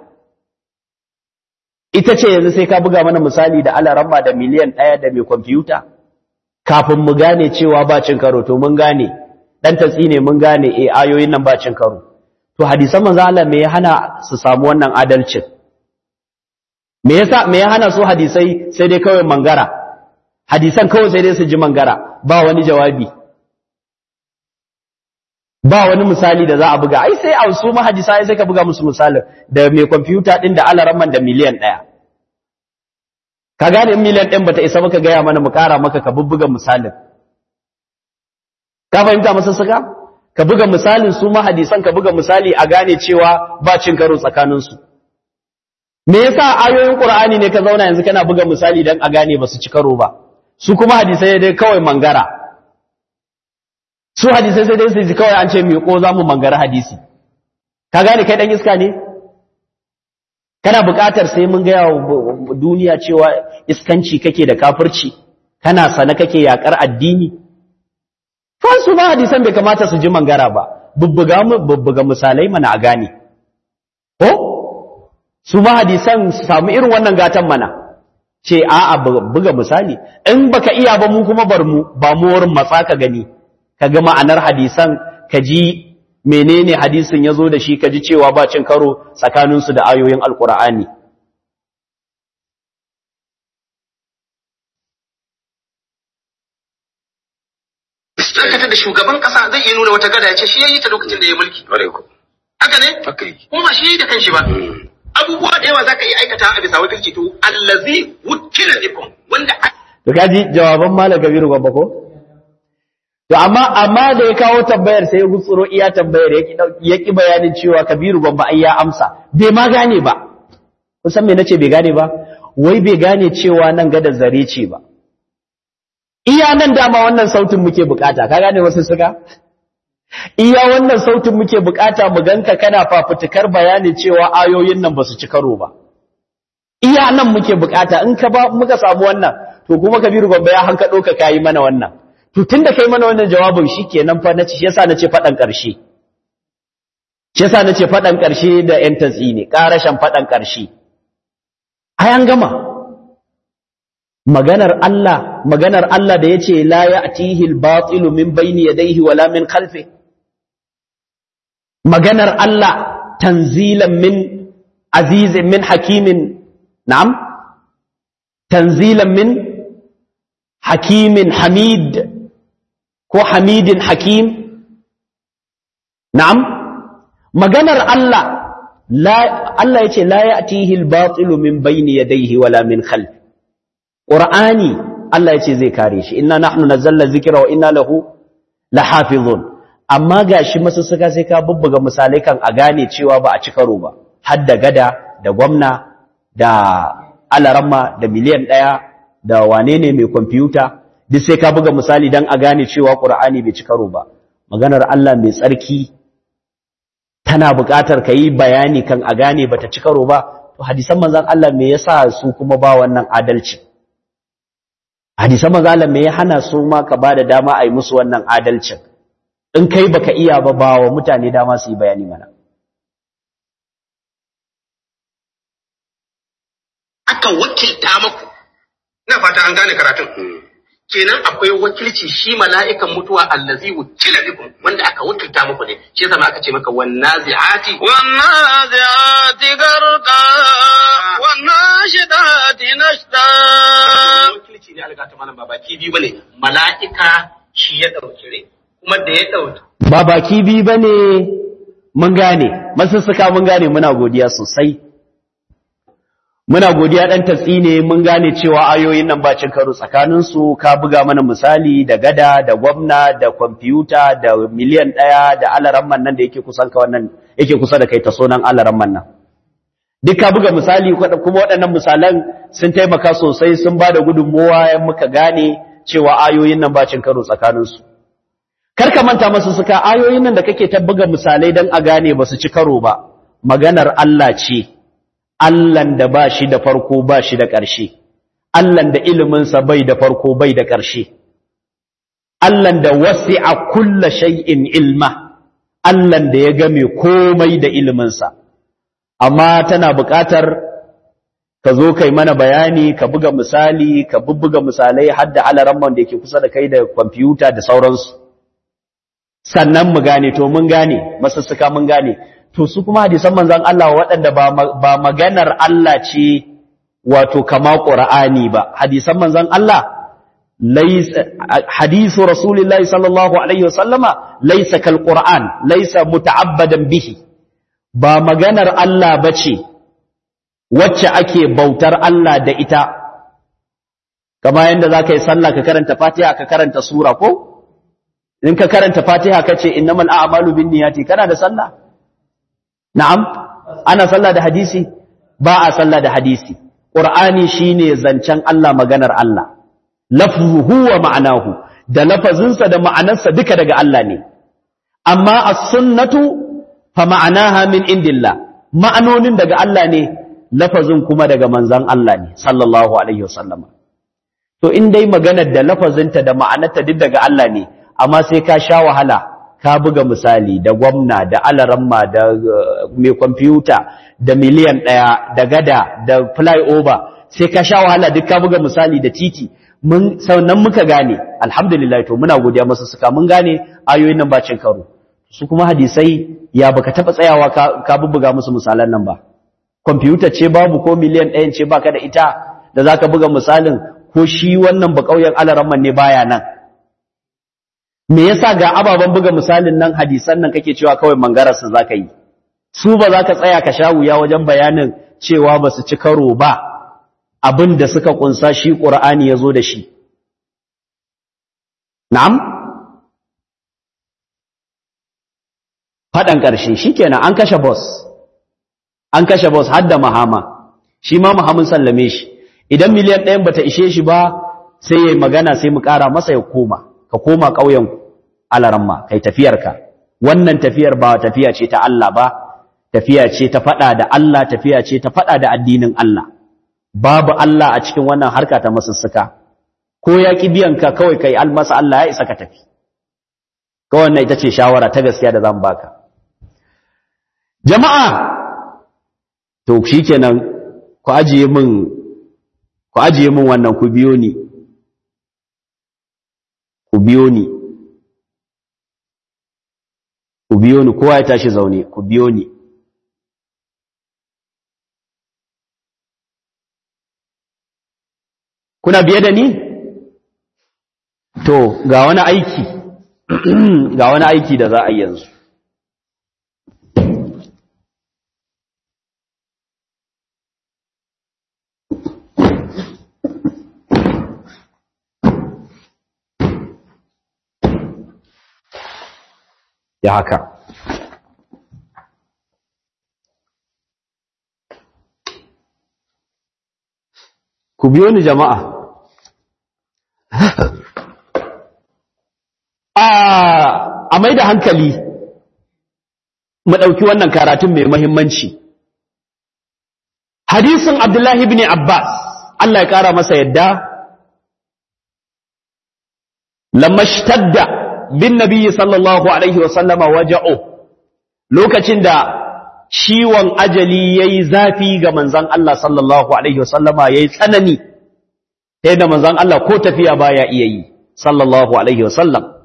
Ita ce yanzu sai ka buga mana misali da alaramma da miliyan ɗaya da mai kwamfuta, kafin mu gane cewa ba cin karo, to mun gane, ɗan tatsi ne mun gane e ayoyin nan ba cin karo. To, hadisan manzo Allah me ya hana su samu wannan adalcin? Me yasa me ya hana su hadisai sai dai kawai mangara? Hadisan kawai sai dai su ji mangara, ba wani jawabi. ba wani misali da za a buga ai sai a su mahadisa sai ka buga musu misalin da mai kwamfuta din da alaramman da miliyan ɗaya ka gane in miliyan ɗin bata isa maka gaya mana mu kara maka ka bubbuga misalin ka fahimta masa suka ka buga misalin su mahadisan ka buga misali a gane cewa ba cin karo tsakanin su me yasa ayoyin qur'ani ne ka zauna yanzu kana buga misali dan a gane ba su ci karo ba su kuma hadisai dai kawai mangara su hadisai sai dai su ji kawai an ce miƙo za mu mangara hadisi ka gane kai ɗan iska ne kana buƙatar sai mun gaya wa duniya cewa iskanci kake da kafirci kana sana kake yaƙar addini su ma hadisan bai kamata su ji mangara ba bubbuga bubbuga misalai mana a gane ko su ma hadisan su samu irin wannan gatan mana ce a'a buga misali in baka iya ba mu kuma bar mu ba mu wurin matsa ka gani ka ga ma'anar hadisan ka ji menene hadisin ya zo da shi ka ji cewa ba cin karo tsakaninsu da ayoyin alkur'ani Sarkata da shugaban kasa zai iya nuna wata gada ya ce shi ya yi ta lokacin da ya mulki. Haka ne? Kuma ba shi ya yi da kanshi ba. Abubuwa da yawa za ka iya aikata a bisa wakilci to allazi wukila bikum wanda to kaji jawaban malam kabiru babba ko To amma amma da ya kawo tambayar sai ya gutsuro iya tambayar ya ki bayanin cewa Kabiru babba ai ya amsa bai ma gane ba kun san me nace bai gane ba wai bai gane cewa nan ga da zare ce ba iya nan dama wannan sautin muke bukata ka gane wasu suka iya wannan sautin muke bukata mu ganka kana fafutukar bayanin cewa ayoyin nan basu ci karo ba iya nan muke bukata in ka ba muka samu wannan to kuma Kabiru babba ya hankado ka kai mana wannan to tunda kai mana wannan jawabin shikenan fa nace yasa nace fadan karshe shi yasa nace fadan karshe da yan tatsi ne karashan fadan karshe ai an gama maganar Allah maganar Allah da yace la ya'tihi al-batil min bayni yadayhi wala min khalfi maganar Allah tanzilan min azizin min hakimin na'am tanzilan min hakimin hamid ko hamidin hakim na'am maganar Allah la Allah yace la ya'tihi al-batilu min bayni yadayhi wala min khalfi qur'ani Allah yace zai kare shi inna nahnu nazzalna dhikra wa inna lahu lahafizun amma gashi masussuka sai ka bubbuga misalai kan a gane cewa ba a ci karo ba har da gada da gwamna da alaramma da miliyan ɗaya da wane ne mai kwamfuta duk sai ka buga misali don a gane cewa ƙur'ani bai ci karo ba maganar Allah mai tsarki tana buƙatar ka yi bayani kan a gane ba ta ci karo ba to hadisan manzan Allah me yasa su kuma ba wannan adalci hadisan manzan Allah me ya hana su ma ka ba da dama a yi musu wannan adalcin in kai baka iya ba ba wa mutane dama su yi bayani mana aka wakilta maku ina fata an gane karatun kenan akwai wakilci shi mala'ikan mutuwa allazi wukila bikum wanda aka wakilta muku ne shi yasa ma aka ce maka wannazi'ati والنازعات غرقا والناشدات نشدا wakilci ne alga ta malam ba baki biyu bane mala'ika shi ya dauki rai kuma da ya dauki ba baki bi bane mun gane masussuka mun gane muna godiya sosai muna godiya dan tatsi ne mun gane cewa ayoyin nan ba cin karo tsakanin su ka buga mana misali da gada da gwamna da kwamfuta da miliyan ɗaya da alaramman nan da yake kusan ka wannan yake kusa da kai ta sonan alaramman nan duk ka buga misali kuma waɗannan misalan sun taimaka sosai sun ba da gudunmowa yan muka gane cewa ayoyin nan ba cin karo tsakanin su kar ka manta masu suka ayoyin nan da kake ta buga misalai dan a gane ba su ci karo ba maganar Allah ce Allahn da ba shi da farko ba shi da ƙarshe, Allahn da iliminsa bai da farko bai da ƙarshe Allahn da wasi'a kulla shay'in ilma Allahn da ya game komai da iliminsa amma tana buƙatar ka zo kai mana bayani ka buga misali ka bubbuga misalai har da alaramman da yake kusa da kai da kwamfuta da sauransu sannan mu gane to mun gane masussuka mun gane to su kuma hadisan manzon Allah waɗanda ba maganar Allah ce wato kama Qur'ani ba hadisan manzon Allah laysa hadisu rasulillahi sallallahu alaihi wasallama laysa kal Qur'an laysa muta'abbadan bihi ba maganar Allah bace wacce ake bautar Allah da ita kama yanda zaka yi sallah ka karanta Fatiha ka karanta sura ko in ka karanta Fatiha kace innamal a'malu binniyati kana da sallah na'am ana sallah da hadisi ba a sallah da hadisi qur'ani shine zancen Allah maganar Allah lafzuhu wa ma'anahu da lafazinsa da ma'anarsa duka daga Allah ne amma as-sunnatu fa ma'anaha min indillah ma'anonin daga Allah ne lafazin kuma daga manzon Allah ne sallallahu alaihi wasallama to in dai maganar da lafazinta da ma'anarta duk daga Allah ne amma sai ka sha wahala ka buga misali da gwamna da alaramma da mai kwamfuta da miliyan ɗaya da gada da flyover sai ka sha wahala duk ka buga misali da titi mun sannan muka gane alhamdulillah to muna godiya masu suka mun gane ayoyin nan bacin karo su kuma hadisai ya baka taba tsayawa ka, ka bubbuga musu misalan nan ba kwamfuta ce babu ko miliyan ɗayan ce baka da ita da zaka buga misalin ko shi wannan ba kauyen alaramman ne baya nan me yasa ga ababen buga misalin nan hadisan nan kake cewa kawai mangararsa zaka yi su ba za ka tsaya ka sha wuya wajen bayanin cewa ba su ci karo ba abin da suka kunsa shi ƙur'ani ya zo da shi na'am faɗan ƙarshe shi kenan an kashe boss an kashe boss har da mahama shi ma mahamun sallame shi idan miliyan ɗayan bata ishe shi ba sai ya yi magana sai mu ƙara masa ya koma ka koma ƙauyen alaramma kai tafiyarka wannan tafiyar ba tafiya ce ta Allah ba tafiya ce ta faɗa da Allah tafiya ce ta faɗa da addinin Allah babu Allah a cikin wannan harka ta masussuka ko ya ki biyan ka kawai kai almasa Allah ya isa ka tafi kawai wannan ita ce shawara ta gaskiya da zan baka jama'a to shikenan ku ajiye min ku ajiye min wannan ku biyo ni ku biyo ni ku biyo ni kowa ya tashi zaune ku biyo ni kuna biye da ni to ga wani aiki ga wani aiki da za a yi yanzu ya haka ku biyo ni jama'a a mai da hankali mu ɗauki wannan karatun mai mahimmanci hadisin abdullahi ibn abbas Allah ya ƙara masa yadda lamashtadda bin nabiyyi sallallahu alaihi wasallama waja'u lokacin da ciwon ajali yayi zafi ga manzon Allah sallallahu alaihi wasallama yayi tsanani sai da manzon Allah ko tafiya baya iya yi sallallahu alaihi wasallam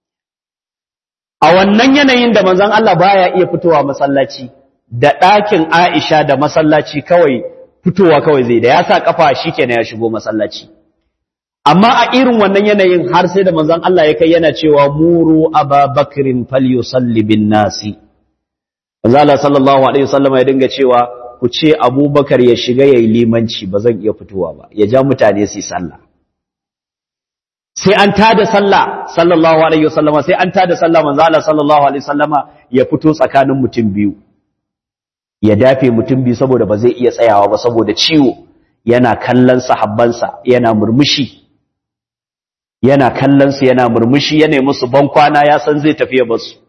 a wannan yanayin da manzon Allah baya iya fitowa masallaci da ɗakin Aisha da masallaci kawai fitowa kawai zai da ya sa kafa shikenan ya shigo masallaci amma a irin wannan yanayin har sai da manzon Allah ya kai yana cewa muru ababakrin falyusalli bin nasi manzon Allah sallallahu alaihi wasallam ya dinga cewa ku ce abubakar ya shiga yayi limanci ba zan iya fitowa ba ya ja mutane su sallah sai an tada sallah sallallahu alaihi wasallama sai an tada sallah manzo Allah sallallahu alaihi wasallama ya fito tsakanin mutum biyu ya dafe mutum biyu saboda ba zai iya tsayawa ba saboda ciwo yana kallon sahabbansa yana murmushi yana kallon su yana murmushi yana musu bankwana ya san zai tafi ba su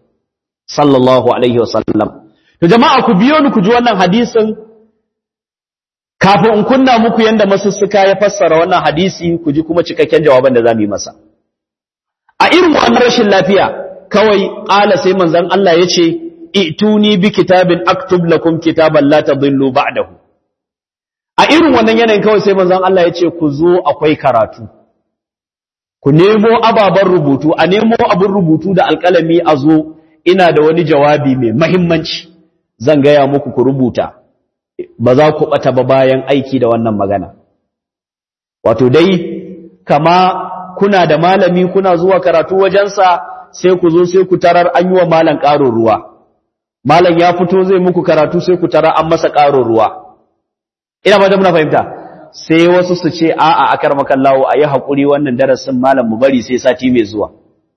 sallallahu alaihi wasallam to jama'a ku biyo ni ku ji wannan hadisin kafin in kunna muku yanda masussuka ya fassara wannan hadisi ku ji kuma cikakken jawaban da zamu yi masa a irin wannan rashin lafiya kawai ƙala sai manzon Allah ya ce ituni bi kitabin aktub lakum kitaban la tadillu ba'dahu a irin wannan yanayin kawai sai manzon Allah ya ce ku zo akwai karatu ku nemo ababen rubutu a nemo abin rubutu da alƙalami a zo ina da wani jawabi mai mahimmanci zan gaya muku ku rubuta ba za ku ɓata ba bayan aiki da wannan magana wato dai kama kuna da malami kuna zuwa karatu wajensa sai ku zo sai ku tarar an yi wa malam ƙarin ruwa malam ya fito zai muku karatu sai ku tarar an masa ƙarin ruwa ina ba da muna fahimta sai wasu su ce a'a akar makallawo a yi haƙuri wannan darasin malam mu bari sai sati mai zuwa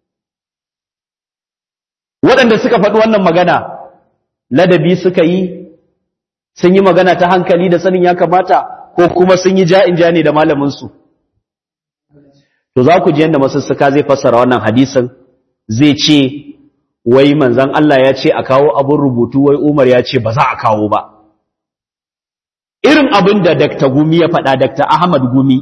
waɗanda suka faɗi wannan magana ladabi suka yi sun yi magana ta hankali da sanin ya kamata ko kuma sun yi ja'in ja ne da malaminsu to za ku ji yadda masussuka zai fassara wannan hadisin zai ce wai manzan Allah ya ce a kawo abin rubutu wai Umar ya ce ba za a kawo ba irin abin da Dr. Gumi ya faɗa Dr. Ahmad Gumi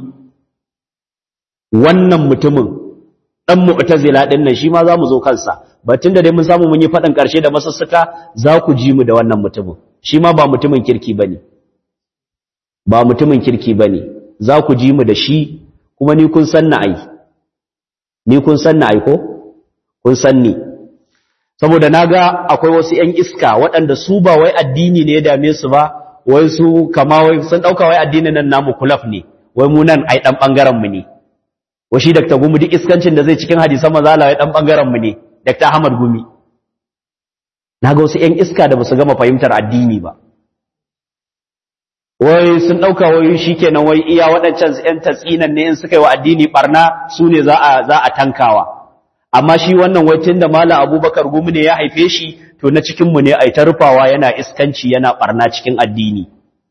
wannan mutumin ɗan mu'tazila ɗin nan shi ma za mu zo kansa batun da dai mun samu mun yi faɗin ƙarshe da masussuka za ku ji mu da wannan mutumin shi ma ba mutumin kirki ba ne ba mutumin kirki ba ne za ku ji mu da shi kuma ni kun san na ai ni kun san na ai ko kun san ni saboda na ga akwai wasu ‘yan iska waɗanda su ba wai addini ne ya dame su ba wai su kama wai sun ɗauka wai addinin nan namu kulaf ne wai mu nan ai ɗan ɓangaren mu ne washi dakta gumi duk iskancin da zai cikin hadisan mazala wai ɗan ɓangaren mu ne dakta ahmad gumi na ga wasu ‘yan iska da ba su gama fahimtar addini ba wai sun ɗauka wai shi kenan wai iya waɗancan ‘yan tatsinan ne in suka yi wa addini ɓarna su ne za a tankawa amma shi wannan wai tun da mala abubakar gumi ne ya haife shi to na cikinmu ne a ta rufawa yana iskanci yana ɓarna cikin addini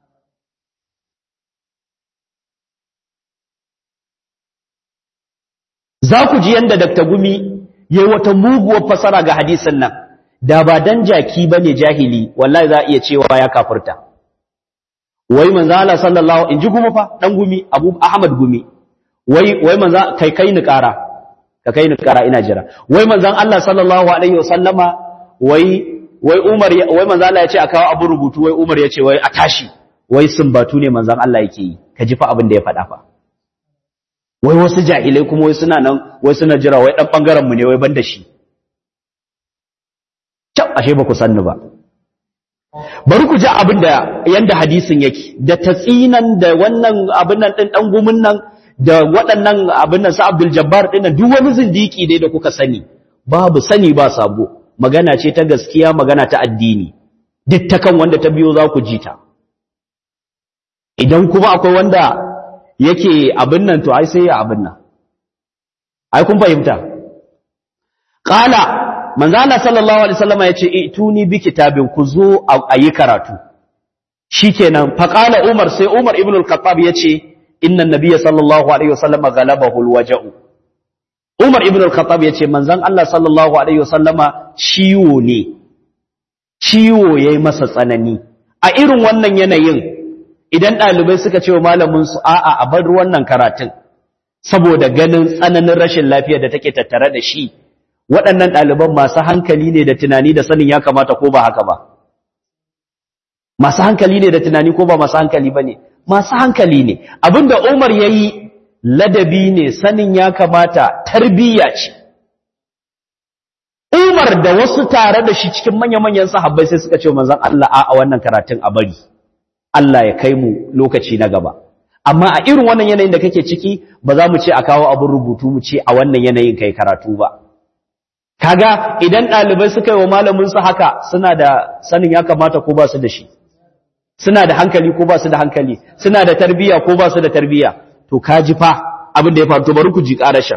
za ku ji yadda Dr. Gumi ya yi wata muguwar fasara ga hadisin nan da ba dan jaki ba ne jahili wallahi za a iya cewa ya kafurta wai manzo Allah sallallahu in ji gumi fa dan gumi Abu Ahmad gumi wai wai manzo kai kai ni kara ka kai ni kara ina jira wai manzon Allah sallallahu alaihi wasallama wai wai Umar wai manzo Allah ya ce a kawo abu rubutu wai Umar ya ce wai a tashi wai sumbatu ne manzon Allah yake yi ka ji fa abin da ya faɗa fa wai wasu jahilai kuma wai suna nan wai suna jira wai dan bangaren mu ne wai ban da shi Kyau ashe ba ku sanni ba. Bari ku ji abin da yanda hadisin yake, da tatsinan da wannan abin nan ɗin ɗan gumin nan da waɗannan abin nan sa Abdul Jabbar ɗin nan duk wani zindiki dai da kuka sani, babu sani ba sabo, magana ce ta gaskiya magana ta addini, duk ta kan wanda ta biyo za ku ji ta. Idan kuma akwai wanda yake abin nan to ai sai ya abin nan. Ai kun fahimta. Ƙala manzo Allah sallallahu alaihi wasallam yace ituni bi kitabin ku zo a yi karatu shikenan fa qala Umar sai Umar ibn al-Khattab yace inna nabiyya sallallahu alaihi wasallam galabahu al-waja'u Umar ibn al-Khattab yace manzon Allah sallallahu alaihi wasallama ciwo ne ciwo yayi masa tsanani a irin wannan yanayin idan ɗalibai suka ce wa malamin su a'a a bar wannan karatun saboda ganin tsananin rashin lafiya da take tattare da shi waɗannan ɗaliban masu hankali ne da tunani da sanin ya kamata ko ba haka ba masu hankali ne da tunani ko ba masu hankali ba ne masu hankali ne abinda umar ya yi ladabi ne sanin ya kamata tarbiyya ce umar da wasu tare da shi cikin manya-manyan sahabbai sai suka ce manzan Allah a wannan karatun a bari Allah ya kai mu lokaci na gaba amma a irin wannan yanayin da kake ciki ba za mu ce a kawo abin rubutu mu ce a wannan yanayin kai karatu ba kaga idan ɗalibai suka yi wa malaminsu haka suna da sanin ya kamata ko ba su da shi suna da hankali ko ba su da hankali suna da tarbiyya ko ba su da tarbiyya to kaji fa abin da ya faru to bari ku ji ƙarashin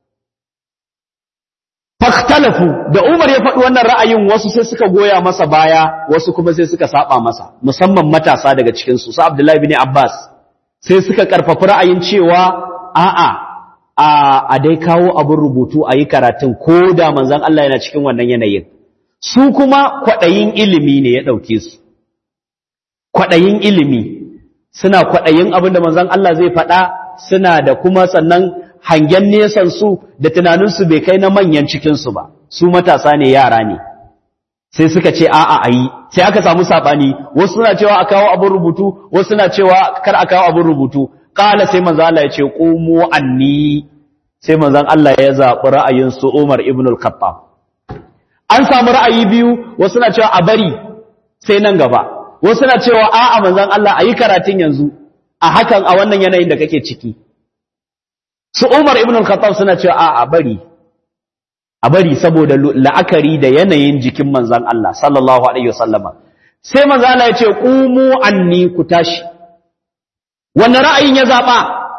faktalafu da Umar ya faɗi wannan ra'ayin wasu sai suka goya masa baya wasu kuma sai suka saba masa musamman matasa daga cikin su su Abdullahi bin Abbas sai suka karfafa ra'ayin cewa a'a a dai kawo abin rubutu a yi karatun ko da manzan Allah yana cikin wannan yanayin su kuma kwaɗayin ilimi ne ya ɗauke su kwaɗayin ilimi suna kwaɗayin abin da manzon Allah zai faɗa suna da kuma sannan hangen nesan su da tunaninsu bai kai na manyan cikinsu ba su matasa ne yara ne sai suka ce a'a a yi sai aka samu saɓani wasu suna cewa a kawo abin rubutu wasu suna cewa kar a kawo abin rubutu ƙala sai manzon Allah ya ce ƙumu anni sai manzon Allah ya zaɓi ra'ayin su Umar ibn al-Khattab an samu ra'ayi biyu wasu na cewa a bari sai nan gaba wasu na cewa a'a manzon Allah ayi karatun yanzu a hakan a wannan yanayin da kake ciki su Umar ibn al-Khattab suna cewa a'a bari a bari saboda la'akari da yanayin jikin manzon Allah sallallahu alaihi wasallama sai manzon Allah ya ce qumu anni ku tashi wannan ra'ayin ya zaba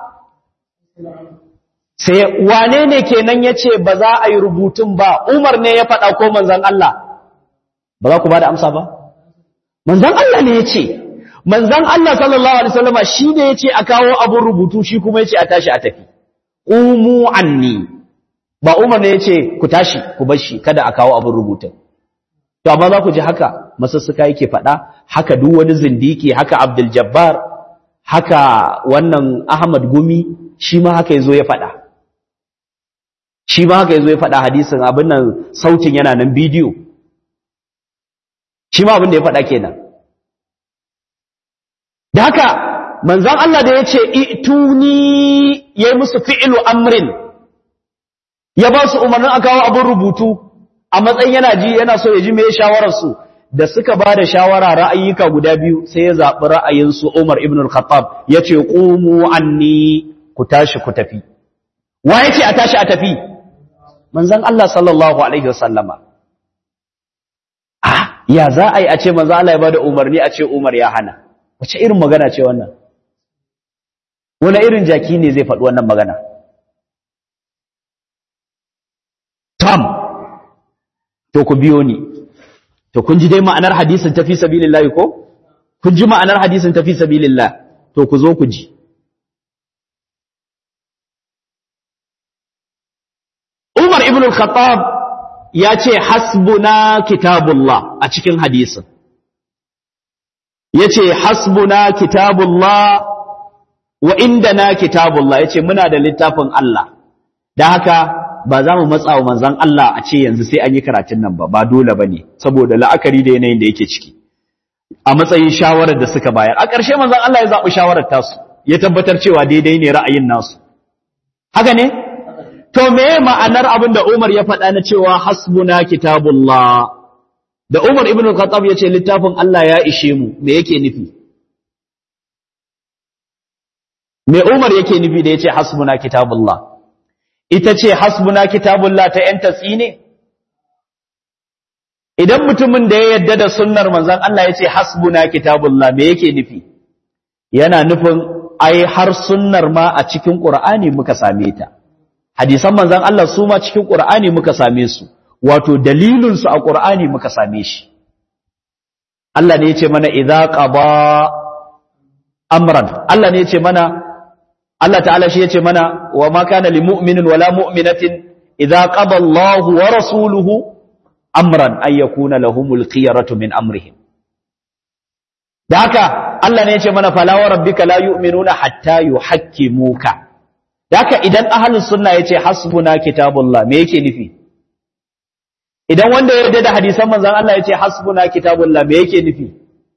sai wane ne kenan ya ce ba za a yi rubutun ba umar ne ya faɗa ko manzan Allah ba za ku ba da amsa ba manzan Allah ne ya ce manzan Allah sallallahu alaihi wasallama shi ne ya ce a kawo abin rubutu shi kuma ya ce a tashi a tafi umu anni ba umar ne ya ce ku tashi ku bar shi kada a kawo abin rubutun to amma za ku ji haka masussuka yake faɗa haka duk wani zindiki haka Abdul Jabbar haka wannan Ahmad Gumi shi ma haka yazo ya faɗa shi ma haka yazo ya faɗa hadisin abin nan sautin yana nan bidiyo shi ma abin da ya faɗa kenan da haka manzon Allah da yace ituni yayi musu fi'lu amrin ya ba su umarnin a kawo abin rubutu a matsayin yana ji yana so ya ji mai shawararsu da suka ba da shawara ra'ayyuka guda biyu sai ya zaɓi ra'ayinsu Umar ibn al-Khattab ya ce ƙumu anni ku tashi ku tafi wa ya ce a tashi a tafi manzan Allah sallallahu alaihi wasallama ah ya za a yi a ce manzan Allah ya ba da umarni a ce Umar ya hana wace irin magana ce wannan wani irin jaki ne zai faɗi wannan magana tam to ku biyo ni to kun ji dai ma'anar hadisin tafi sabilillah ko kun ji ma'anar hadisin tafi sabilillah to ku zo ku ji Umar ibn al-Khattab ya ce hasbuna kitabullah a cikin hadisin yace hasbuna kitabullah wa indana kitabullah yace muna da littafin Allah da haka ba za mu matsa wa manzan Allah a ce yanzu sai an yi karatun nan ba ba dole ba ne saboda la'akari da yanayin da yake ciki a matsayin shawarar da suka bayar a ƙarshe manzan Allah ya zaɓi shawarar tasu ya tabbatar cewa daidai ne ra'ayin nasu haka ne to me ma'anar abin da Umar ya faɗa na cewa hasbuna kitabullah da Umar ibn al-Khattab ya ce littafin Allah ya ishe mu me yake nufi me Umar yake nufi da ya ce hasbuna kitabullah ita ce hasbuna kitabullah ta ‘yan tatsi ne? Idan mutumin da ya yadda da sunnar manzan Allah ya ce hasbuna kitabullah me yake nufi? Yana nufin ai har sunnar ma a cikin ƙur'ani muka same ta. Hadisan manzan Allah su ma cikin ƙur'ani muka same su, wato dalilinsu a ƙur'ani muka same shi. Allah ne ya ce mana idza qaba amran Allah ne ya ce mana Allah ta'ala shi yace mana wa ma kana lil mu'minin wala mu'minatin idza qada Allahu wa rasuluhu amran ay yakuna lahumul khiyaratu min amrihim da haka Allah ne yace mana fala wa rabbika la yu'minuna hatta yuhakkimuka da haka idan ahlus sunna yace hasbuna kitabullah me yake nufi idan wanda ya yarda da hadisan manzon Allah yace hasbuna kitabullah me yake nufi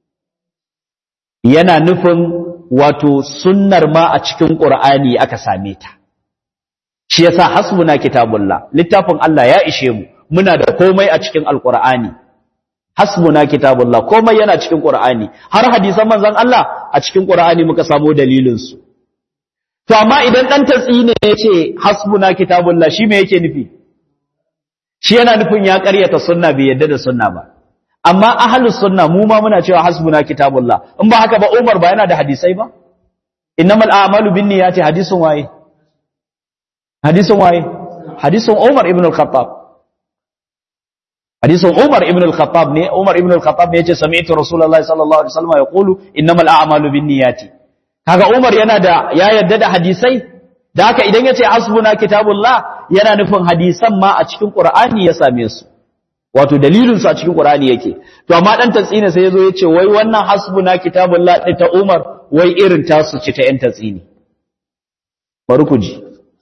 yana nufin wato sunnar ma a cikin Qur'ani aka same ta shi yasa hasbuna kitabullah littafin Allah ya ishe mu muna da komai a cikin alqur'ani hasbuna kitabullah komai yana cikin Qur'ani har hadisan manzon Allah a cikin Qur'ani muka samu dalilin su to amma idan dan tatsi ne yace hasbuna kitabullah shi me yake nufi shi yana nufin ya ƙaryata sunna bai yadda da sunna ba amma ahlus sunna mu ma muna cewa hasbuna kitabullah in ba haka ba Umar ba yana da hadisai ba innamal a'malu binniyati hadisun waye hadisun waye hadisun Umar ibn al-Khattab hadisun Umar ibn al-Khattab ne Umar ibn al-Khattab ne yace sami'tu Rasulullahi sallallahu alaihi wasallam yaqulu innamal a'malu binniyati kaga Umar yana da ya yadda da hadisai da haka idan yace hasbuna kitabullah yana nufin hadisan ma a cikin Qur'ani ya same su wato dalilinsu a cikin Qur'ani yake to amma dan tatsina sai yazo yace wai wannan hasbuna kitabullah din ta Umar wai irin tasu ci ta ‘yan tatsini. Bari ku ji.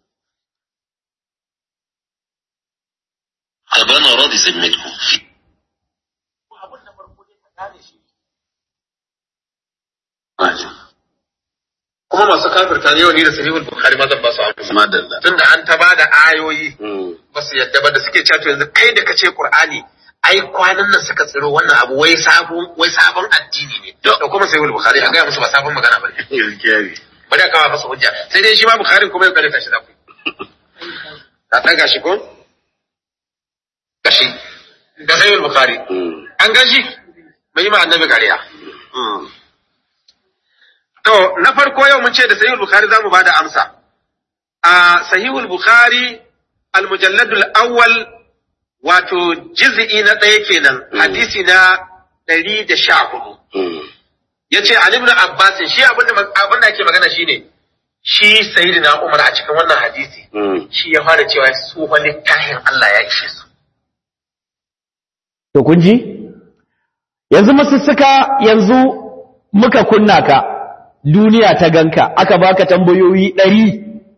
أبانا راضي ذمتكم في kuma masu kafirta ne ni da sahihul bukhari ma zan ba su amsa madalla tunda an ta bada ayoyi ba su yadda ba da suke cewa to yanzu kai da kace qur'ani ai kwanan nan suka tsiro wannan abu wai sabon wai sabon addini ne da kuma sahihul bukhari a ga musu ba sabon magana bane gaskiya ne bari a kawo masa hujja sai dai shi ma bukhari kuma ya kare tashi da ku ka ɗaga shi ko gashi da sahihul bukhari an gashi bai ma annabi kariya To, na farko yau mun ce da Sahihul Bukhari za mu ba da amsa. A Sahihul Bukhari, al-mujalladul awwal wato jiz'i na ɗaya kenan, hadisi na ɗari da sha hudu. Ya ce, Ali ibn Abbas, shi abin da ake magana shi ne, shi Sayyidina Umar a cikin wannan hadisi, shi ya fara cewa su wani littafin Allah ya ishe su. To kun ji? Yanzu masussuka yanzu muka kunna ka. duniya ta ganka aka baka tambayoyi ɗari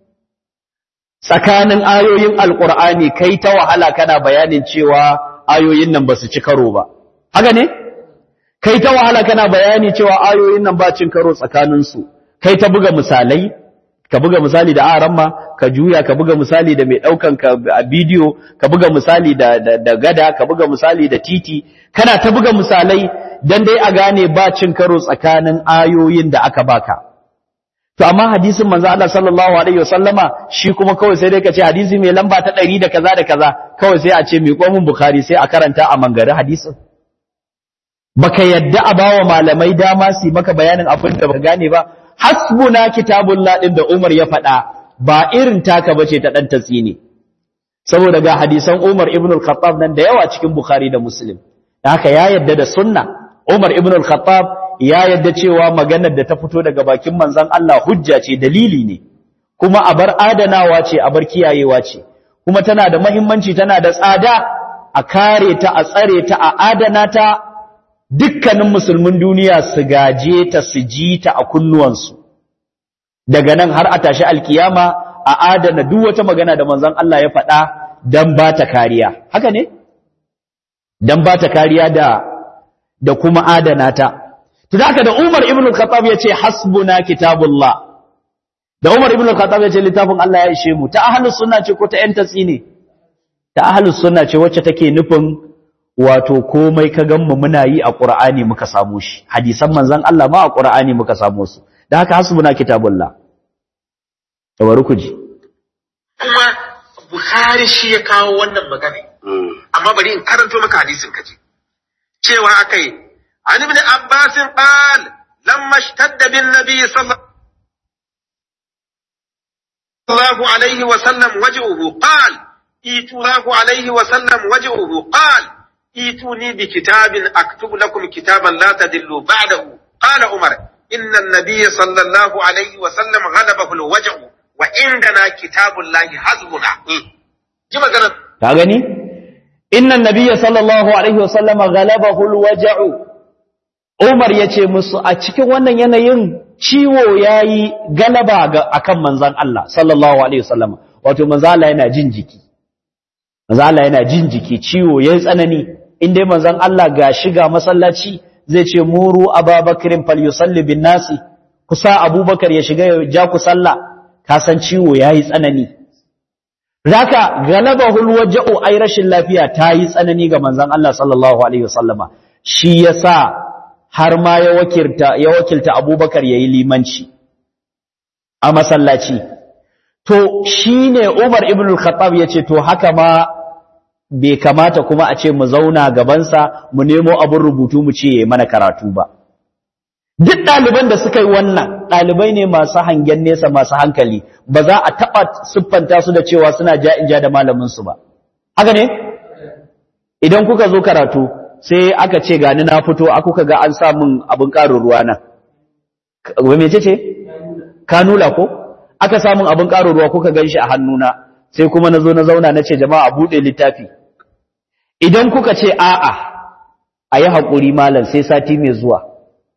tsakanin ayoyin alƙur'ani kai ta wahala kana bayanin cewa ayoyin nan ba su ci karo ba haka ne kai ta wahala kana bayani cewa ayoyin nan ba cin karo tsakaninsu kai ta buga misalai ka buga misali da aramma ka juya ka buga misali da mai ɗaukan ka a bidiyo ka buga misali da, da, da gada ka buga misali da titi kana ta buga misalai dan dai a gane ba cin karo tsakanin ayoyin da aka baka to amma hadisin manzo Allah sallallahu alaihi wasallama shi kuma kawai sai dai ka ce hadisi mai lamba ta 100 da kaza da kaza kawai sai a ce mai komun bukhari sai a karanta a mangare hadisin baka yadda a bawa malamai dama su maka bayanin abin da baka gane ba hasbuna kitabullah din da Umar ya faɗa ba irin taka bace ta dan tatsini saboda ga hadisan Umar ibn al-Khattab nan da yawa cikin Bukhari da Muslim haka ya yadda da sunna Umar ibn al-Khattab ya yadda cewa maganar da ta fito daga bakin manzon Allah hujja ce dalili ne kuma a bar adanawa ce a bar kiyayewa ce kuma tana da muhimmanci tana da tsada a kare ta a tsare ta a adana ta dukkanin musulmin duniya su gaje ta su ji ta a kunnuwansu daga nan har a tashi alkiyama a adana duk wata magana da manzon Allah ya faɗa dan ba ta kariya haka ne dan ba ta kariya da da kuma adana ta to haka da Umar ibn al-Khattab yace hasbuna kitabullah da Umar ibn al-Khattab yace littafin Allah ya ishe mu ta ahlus sunna ce ko ta yan tatsi ne ta ahlus sunna ce wacce take nufin wato komai ka ganmu muna yi a Qur'ani muka samu shi hadisan manzon Allah ma a Qur'ani muka samu su da haka hasbuna kitabullah tabaru ku ji Kuma Bukhari shi ya kawo wannan magana. Amma bari in karanto maka hadisin kaji. Cewa akai an ibn Abbas qal lamma ishtadda bin nabi sallallahu alaihi wa sallam waj'uhu qal itulahu alaihi wa sallam waj'uhu qal ituni bi kitabin aktubu lakum kitaban la tadillu ba'dahu qala umar inna an-nabiy sallallahu alaihi wa sallam ghalabahu al-waj'u wa indana kitabullahi hasbuna ji magana ka gani inna an-nabiy sallallahu alaihi wa sallama ghalabahu al-waj'u Umar yace musu a cikin wannan yanayin ciwo yayi galaba ga akan manzon Allah sallallahu alaihi wasallama wato manzon Allah yana jin jiki manzon Allah yana jin jiki ciwo yayi tsanani in dai manzon Allah ga shiga masallaci zai ce muru ababakrin falyusalli bin nasi kusa abubakar ya shiga ya ja ku sallah ka san ciwo yayi tsanani zaka galabahul waja'u ai rashin lafiya ta yi tsanani ga manzon Allah sallallahu alaihi wasallama shi yasa har ma ya wakilta ya wakilta abubakar yayi limanci a masallaci to shine Umar ibn al-Khattab yace to haka ma bai kamata kuma a ce mu zauna gabansa mu nemo abin rubutu mu ce mana karatu ba. Duk ɗaliban da suka yi wannan ɗalibai ne masu hangen nesa masu hankali ba za a taɓa siffanta su da cewa suna ja in ja da malaminsu ba. Haka ne? Idan kuka zo karatu sai aka ce gani na fito a kuka ga an sa min abin ƙarin ruwa nan. Wai mece ce? Kanula ko? Aka samun abin ƙarin ruwa kuka gan shi a hannuna. Sai kuma na zo na zauna na ce jama'a buɗe littafi. idan kuka ce a'a a yi haƙuri malam sai sati mai zuwa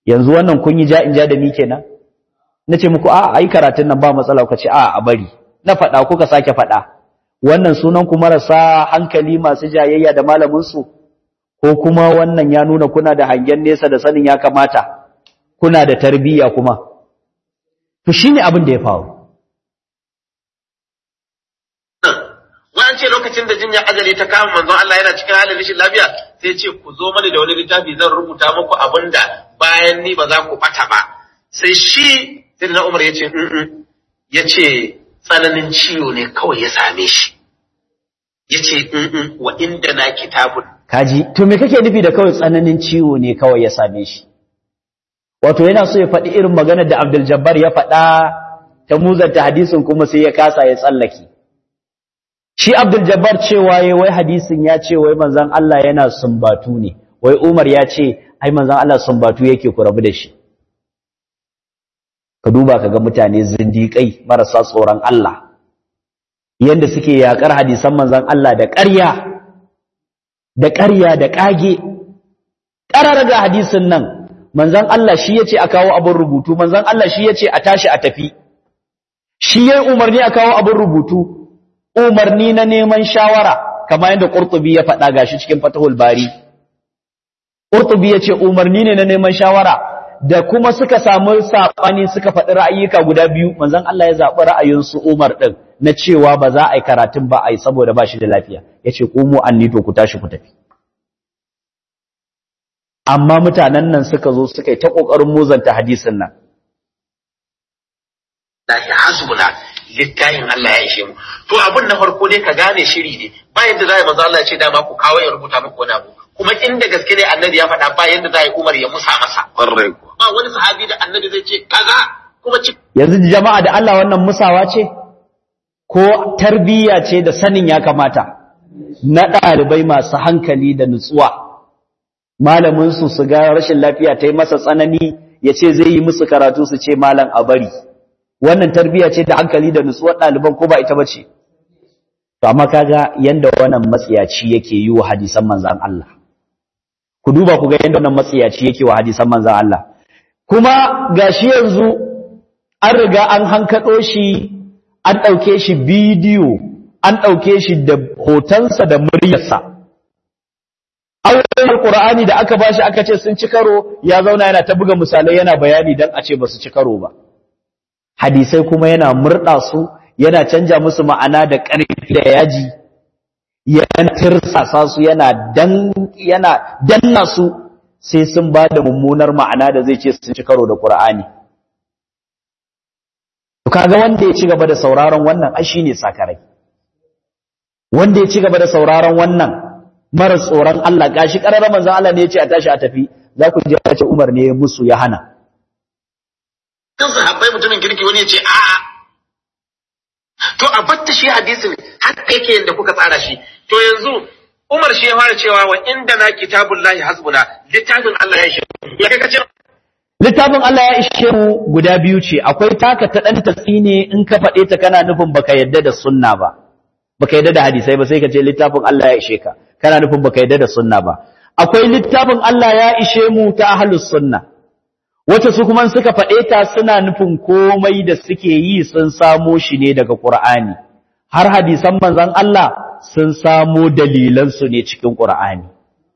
yanzu wannan kun yi ja in ja da ni kenan na ce muku a ai karatun nan ba matsala kuka ce a a bari na faɗa kuka sake faɗa wannan sunan ku marasa hankali masu jayayya da malamin su ko kuma wannan ya nuna kuna da hangen nesa da sanin ya kamata kuna da tarbiyya kuma to shine abin da ya faru Wa'an ce lokacin da jinya ajali ta kama manzon Allah yana cikin halin rashin lafiya sai ce ku zo mani da wani littafi zan rubuta muku abin da bayan ni ba za ku bata ba. Sai shi sai na Umar ya ce ya ce tsananin ciwo ne kawai ya same shi. Ya ce wa inda na kitabun. kaji to me kake nufi da kawai tsananin ciwo ne kawai ya same shi wato yana so ya faɗi irin maganar da Abdul Jabbar ya faɗa ta muzanta hadisin kuma sai ya kasa ya tsallake shi Abdul Jabbar cewa yayi wai hadisin ya ce wai manzon Allah yana sumbatu ne wai Umar ya ce ai manzon Allah sumbatu yake ku rabu da shi ka duba kaga mutane zindiƙai marasa tsoron Allah yanda suke yakar hadisan manzon Allah da ƙarya da ƙarya da ƙage ƙarar da hadisin nan manzon Allah shi yace a kawo abin rubutu manzon Allah shi yace a tashi a tafi shi yayi umarni a kawo abin rubutu umarni na neman shawara kamar yadda Qurtubi ya faɗa gashi cikin Fathul Bari Qurtubi yace umarni ne na neman shawara da kuma suka samu sabani suka faɗi ra'ayyuka guda biyu manzon Allah ya zaɓi ra'ayin su Umar din na cewa ba za a yi karatun ba a yi saboda ba shi da lafiya yace qumu anni to ku tashi ku tafi amma mutanen nan suka zo suka yi ta kokarin muzanta hadisin nan Lahi hasbuna littafin Allah ya ishe mu. To abun na farko dai ka gane shiri ne ba yadda za a yi manzo Allah ya ce dama ku kawo ya rubuta muku wani abu. Kuma inda gaske ne annabi ya faɗa ba yadda za a yi Umar ya musa masa. Ƙwarai kuwa. Ba wani sahabi da annabi zai ce kaza kuma ci. yanzu jama'a da Allah wannan musawa ce ko tarbiyya ce da sanin ya kamata na ɗalibai masu hankali da nutsuwa malamin su su ga rashin lafiya ta yi masa tsanani ya ce zai yi musu karatu su ce malam a bari wannan tarbiyya ce da hankali da nutsuwar ɗaliban ko ba ita ba ce to amma kaga yanda wannan matsiyaci yake yi wa hadisan manzan Allah ku duba ku ga yanda wannan matsiyaci yake wa hadisan manzan Allah kuma gashi yanzu an riga an hankaɗo shi an ɗauke shi bidiyo an ɗauke shi da hotonsa da muryarsa auren alƙur'ani da aka bashi aka ce sun ci karo ya zauna yana ta buga misalai yana bayani don a ce ba su ci karo ba hadisai kuma yana murɗa su yana canja musu ma'ana da ƙarfi da yaji yana tirsasa su yana dan yana danna su sai sun ba da mummunar ma'ana da zai ce sun ci karo da ƙur'ani To kaga wanda ya ci gaba da sauraron wannan ai shine sakarai. Wanda ya ci gaba da sauraron wannan mara tsoron Allah gashi kararra manzon Allah ne ya ce a tashi a tafi za ku ji ya ce Umar ne ya musu ya hana. Kan sahabbai mutumin kirki wani ya ce a'a. To a batta shi hadisin haka yake yadda kuka tsara shi. To yanzu Umar shi ya fara cewa wa inda na kitabullahi hasbuna littafin Allah ya shi. Ya kai kace Littafin Allah ya ishe mu guda biyu ce, akwai taka ta ɗan tatsi ne in ka faɗe ta kana nufin baka yadda da sunna ba, baka yadda da hadisai ba sai ka ce littafin Allah ya ishe ka, kana nufin baka yadda da sunna ba. Akwai littafin Allah ya ishe mu ta ahlus sunna, wacce su kuma suka faɗe ta suna nufin komai da suke yi sun samo shi ne daga Ƙur'ani, har hadisan manzon Allah sun samo dalilansu ne cikin Ƙur'ani.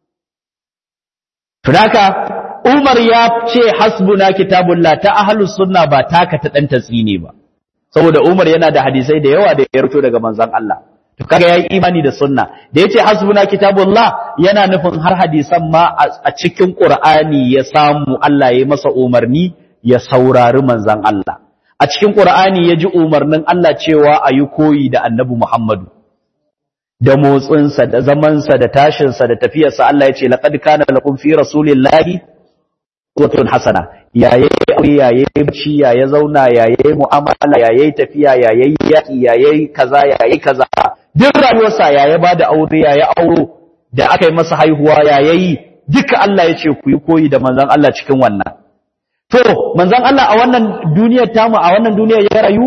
Tunaka, Umar ya ce hasbuna kitabullah ta ahlus sunna ba taka ta dan tatsine ba saboda Umar yana da hadisai da yawa da ya rito daga manzon Allah to kaga yayi imani da sunna da yace hasbuna kitabullah yana nufin har hadisan ma a cikin Qur'ani ya samu Allah ya masa umarni ya saurari manzon Allah a cikin Qur'ani ya ji umarnin Allah cewa ayi koyi da Annabi Muhammadu da motsinsa da zamansa da tashinsa da tafiyarsa Allah ya ce laqad kana lakum fi rasulillahi uswatun hasana yayi aure yayi bacci yayi zauna yayi mu'amala yayi tafiya yayi yaki yayi kaza yayi kaza duk rayuwarsa yayi bada aure yayi auro da aka yi masa haihuwa yayi duka Allah ya ce ku yi koyi da manzon Allah cikin wannan to manzon Allah a wannan duniyar tamu a wannan duniyar ya rayu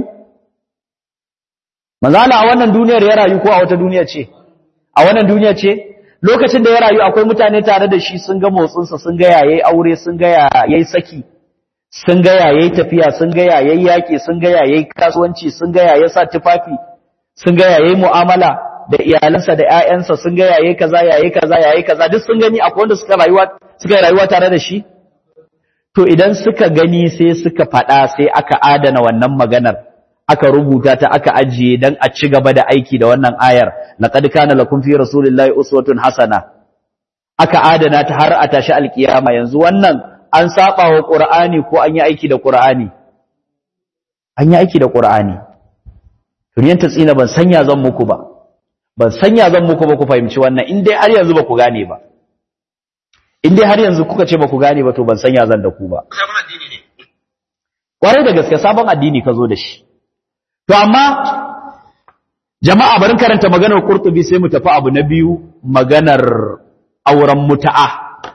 manzon Allah a wannan duniyar ya rayu ko a wata duniya ce a wannan duniya ce lokacin da ya rayu akwai mutane tare da shi sun ga motsinsa sun ga yayi aure sun ga yayi saki sun ga yayi tafiya sun ga yayi yaki sun ga yayi kasuwanci sun ga yayi sa tufafi sun ga yayi mu'amala da iyalansa da ƴaƴansa sun ga yayi kaza yayi kaza yayi kaza duk sun gani akwai wanda suka rayuwa suka rayuwa tare da shi to idan suka gani sai suka faɗa sai aka adana wannan maganar aka rubuta ta aka ajiye dan a ci gaba da aiki da wannan ayar laqad kana lakum fi rasulillahi uswatun hasana aka adana ta har a tashi alkiyama yanzu wannan an saba wa qur'ani ko an yi aiki da qur'ani an yi aiki da qur'ani turiyan tsina ban sanya zan muku ba ban sanya zan muku ba ku fahimci wannan in dai har yanzu ba ku gane ba in dai har yanzu kuka ce ba ku gane ba to ban sanya zan da ku ba sabon addini ne kwarai da gaske sabon addini ka zo da shi To amma jama'a barin karanta maganar Qurtubi sai mu tafi abu na biyu maganar auren muta'a.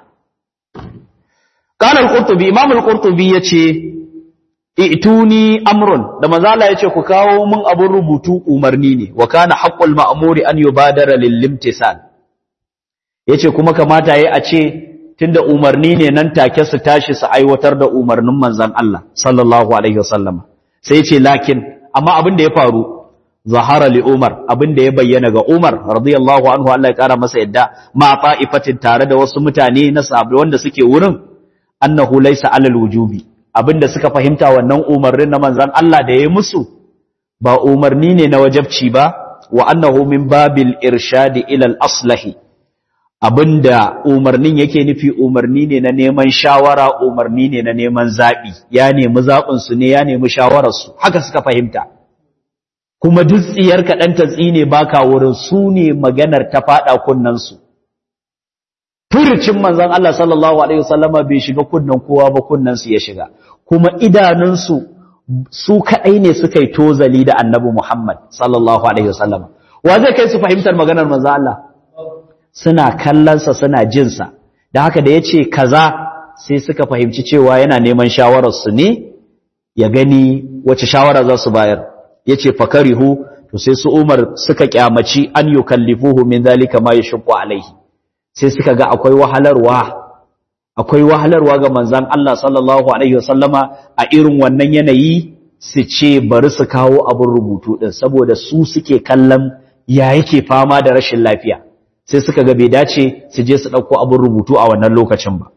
Qala al-Qurtubi Imam al-Qurtubi yace ituni amrun da manzala yace ku kawo mun abun rubutu umarni ne wa kana haqqul ma'muri an yubadara lil limtisal yace kuma kamata yayi a ce tunda umarni ne nan take su tashi su aiwatar da umarnin manzon Allah sallallahu alaihi wasallam sai yace lakin amma abin da ya faru zahara li Umar abin da ya bayyana ga Umar radiyallahu anhu Allah ya kara masa yadda ma fa'ifatin tare da wasu mutane na sahabbai wanda suke wurin annahu laysa alal wujubi abin da suka fahimta wannan umarnin na manzon Allah da ya musu ba umarni ne na wajabci ba wa annahu min babil irshadi ila al aslahi abinda umarnin yake nufi umarni ne na neman shawara umarni ne na neman zaɓi ya nemi zaɓinsu ne ya nemi shawararsu haka suka fahimta kuma duk tsiyar kaɗan ta tsine baka wurin su ne maganar ta faɗa kunnansu furucin manzon Allah sallallahu alaihi wasallama bai shiga kunnan kowa ba kunnansu ya shiga kuma idanunsu su kaɗai ne suka yi tozali da annabi Muhammad sallallahu alaihi wasallama wa zai kai su fahimtar maganar manzon Allah suna kallonsa suna jinsa da haka da ya ce kaza sai suka fahimci cewa yana neman shawararsu ne ya gani wace shawara za su bayar ya ce fakarihu to sai su umar suka kyamaci an yi kallifuhu min zalika ma ya shukku alaihi sai suka ga akwai wahalarwa akwai wahalarwa ga manzan Allah sallallahu alaihi wasallama a irin wannan yanayi su ce bari su kawo abin rubutu din saboda su suke kallon ya yake fama da rashin lafiya sai suka ga bai dace su je su ɗauko abin rubutu a wannan lokacin ba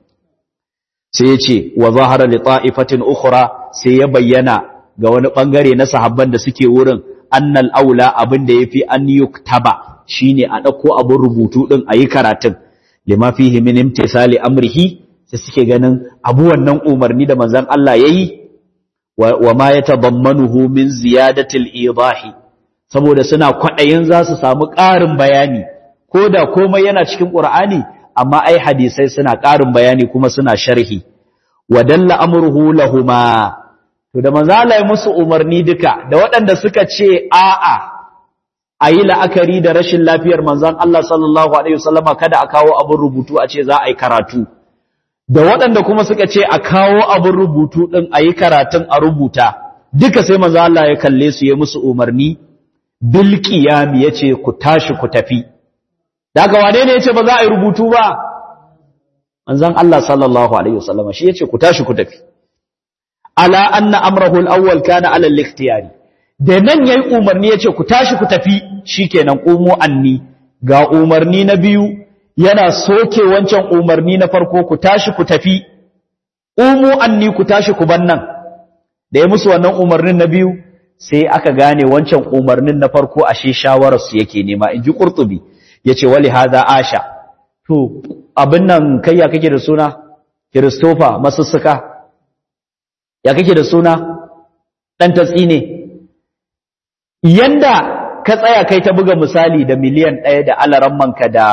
sai ya ce wa zahara li ta'ifatin ukhra sai ya bayyana ga wani bangare na sahabban da suke wurin annal aula abin da yafi an yuktaba shine a ɗauko abin rubutu din ayi karatun lima fihi min imtisali amrihi sai suke ganin abu wannan umarni da manzon Allah yayi wa ma yatadammanuhu min ziyadatil idahi saboda suna kwaɗayin za su samu ƙarin bayani ko da komai yana cikin ƙur'ani amma ai hadisai suna ƙarin bayani kuma suna sharhi wa dalla amruhu lahuma to da manzo Allah ya musu umarni duka da waɗanda suka ce a'a ayi la'akari da rashin lafiyar manzon Allah sallallahu alaihi wasallama kada a kawo abin rubutu a ce za a yi karatu da waɗanda kuma suka ce a kawo abin rubutu din ayi karatun a rubuta duka sai manzo Allah ya kalle su ya musu umarni bil qiyam yace ku tashi ku tafi daga wane ne yace ba za a yi rubutu ba manzon Allah sallallahu alaihi wasallam shi yace ku tashi ku tafi ala anna amrahu al-awwal kana ala al-ikhtiyari da nan yayi umarni yace ku tashi ku tafi shikenan qumu anni ga umarni na biyu yana soke wancan umarni na farko ku tashi ku tafi qumu anni ku tashi ku bannan da ya musu wannan umarnin na biyu sai aka gane wancan umarnin na farko ashe shawararsu yake nema inji qurtubi yace wali hada asha to abin nan kai ya kake da suna Christopher masussuka ya kake da suna dan tatsi ne yanda ka tsaya kai ta buga misali da miliyan ɗaya da alarammanka da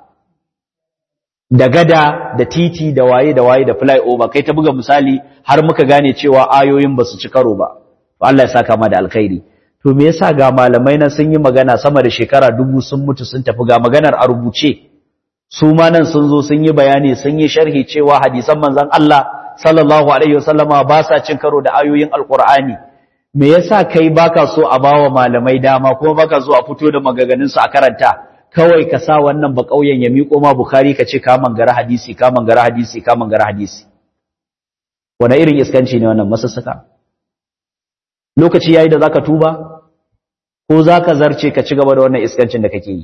da gada da titi da waye da waye da flyover kai ta buga misali har muka gane cewa ayoyin ba su ci karo ba to Allah ya saka ma da alkhairi to me yasa ga malamai na sun yi magana sama da shekara dubu sun mutu sun tafi ga maganar a rubuce su ma nan sun zo sun yi bayani sun yi sharhi cewa hadisan manzon Allah sallallahu alaihi wasallama ba sa cin karo da ayoyin alqur'ani me yasa kai baka so a bawa malamai dama kuma baka so a fito da magaganin su a karanta kawai ka sa wannan ba kauyen ya miƙo ma bukhari ka ce ka mangara hadisi ka mangara hadisi ka mangara hadisi wani irin iskanci ne wannan masassaka lokaci yayi da zaka tuba ko zaka zarce ka ci gaba da wannan iskancin da kake yi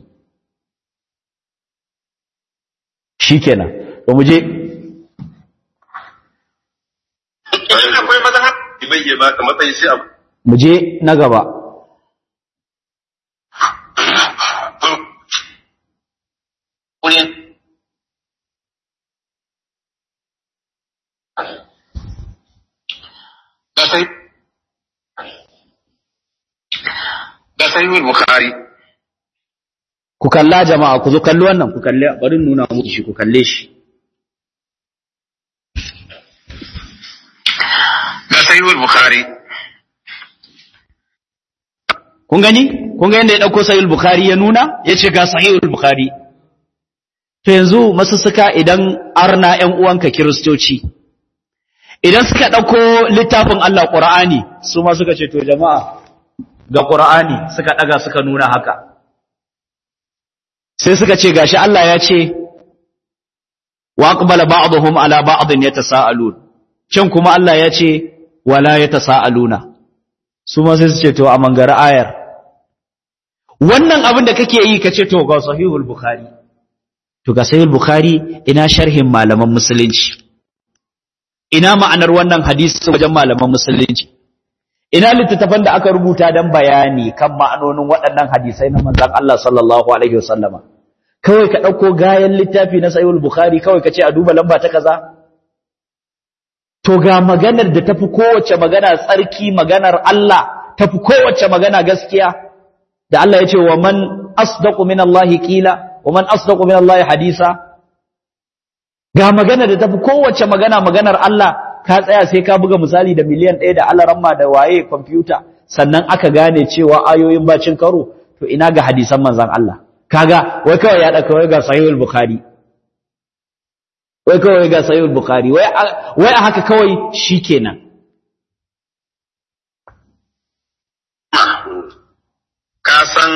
shikenan to mu je Idan akwai mazhab bai iya baka matsayi sai abu mu je na gaba wurin da sai da sai bukhari ku kalla jama'a ku zo kalli wannan ku kalle bari in nuna muku shi ku kalle shi da sai bukhari kun gani kun ga yadda ya dauko sahih bukhari ya nuna yace ga sahih bukhari to yanzu masussuka idan arna ƴan uwanka kiristoci idan suka dauko littafin Allah Qur'ani su ma suka ce to jama'a ga Qur'ani suka daga suka nuna haka sai suka ce gashi Allah ya ce wa aqbala ba'dhum ala ba'dhin yatasaalun can kuma Allah ya ce wala yatasaaluna su ma sai su ce to a mangara ayar wannan abin da kake yi kace to ga sahihul bukhari to ga sahihul bukhari ina sharhin malaman musulunci ina ma'anar wannan hadisi wajen malaman musulunci ina littattafan da aka rubuta dan bayani kan ma'anonin waɗannan hadisai na manzon Allah sallallahu alaihi wasallama kawai ka dauko gayan littafi na sahihul bukhari kawai kace a duba lamba ta kaza to ga maganar da tafi kowace magana tsarki maganar Allah tafi kowace magana gaskiya da Allah ya ce wa man asdaqu min Allah qila wa man asdaqu min Allah hadisa ga magana da tafi kowace magana maganar Allah ka tsaya sai ka buga misali da miliyan 1 da alaramma da waye computer sannan aka gane cewa ayoyin bacin karo to ina ga hadisan manzon Allah kaga wai kawai ya dauka wai ga sahihul bukhari wai kawai ga sahihul bukhari wai wai a haka kawai shikenan ka san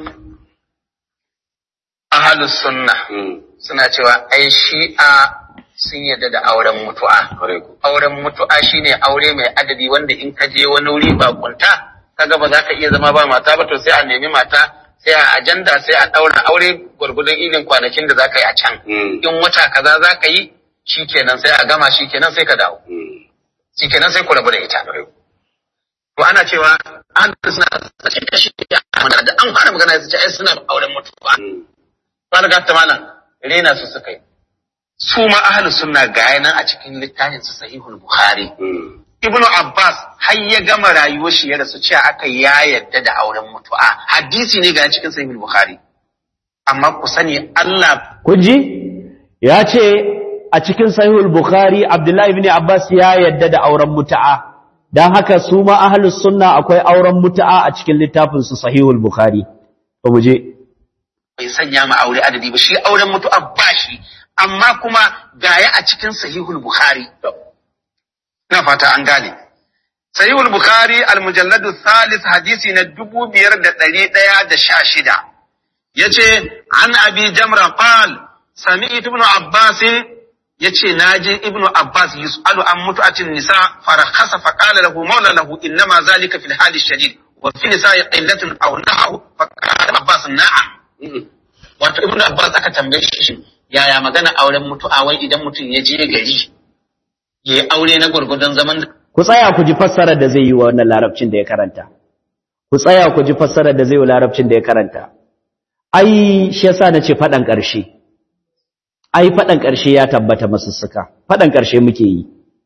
ahalus sunna suna cewa ai shi'a sun yarda da auren mutu'a auren mutu'a shine aure mai adadi wanda in ka je wani wuri ba kunta kaga ba za ka iya zama ba mata ba to sai a nemi mata sai a ajanda sai a daura aure gwargwadon irin kwanakin da za ka yi a can in wata kaza za ka yi shikenan sai a gama shikenan sai ka dawo shikenan sai ku rabu da ita to ana cewa an suna sace kashi da an fara magana ya ce ai suna auren mutuwa ba ga ta malam rena su suka yi su ma ahlus sunna ga nan a cikin littafin su sahihul bukhari ibnu abbas har ya gama rayuwar shi ya rasu cewa aka ya yadda da auren mutuwa hadisi ne ga cikin sahihul bukhari amma ku sani Allah kun ji ya ce a cikin sahihul bukhari abdullahi ibn abbas ya yadda da auren mutu'a dan haka su ma ahlus sunna akwai auren mutu'a a cikin littafin su sahihul bukhari to mu je bai sanya ma aure adadi ba shi auren mutu'a ba shi amma kuma gaya a cikin sahihul bukhari na fata an gane sahihul bukhari al-mujalladu thalith hadisi na dubu biyar da ɗari ɗaya da sha shida yace an abi jamra qal sami'tu ibn abbas yace naji ibn abbas yus'alu an mutu'atin nisa farakhasa fa qala lahu mawla lahu innama zalika fil hali shadid wa fi nisa'i qillatun aw na'u fa qala abbas na'am wato ibn abbas aka tambaye shi yaya magana auren mutu'a wai idan mutum ya je gari ya yi aure na gwargwadon zaman ku tsaya ku ji fassarar da zai yi wa wannan larabcin da ya karanta ku tsaya ku ji fassarar da zai yi wa larabcin da ya karanta ai shi yasa nace fadan ƙarshe ai fadan ƙarshe ya tabbata masussuka fadan ƙarshe muke yi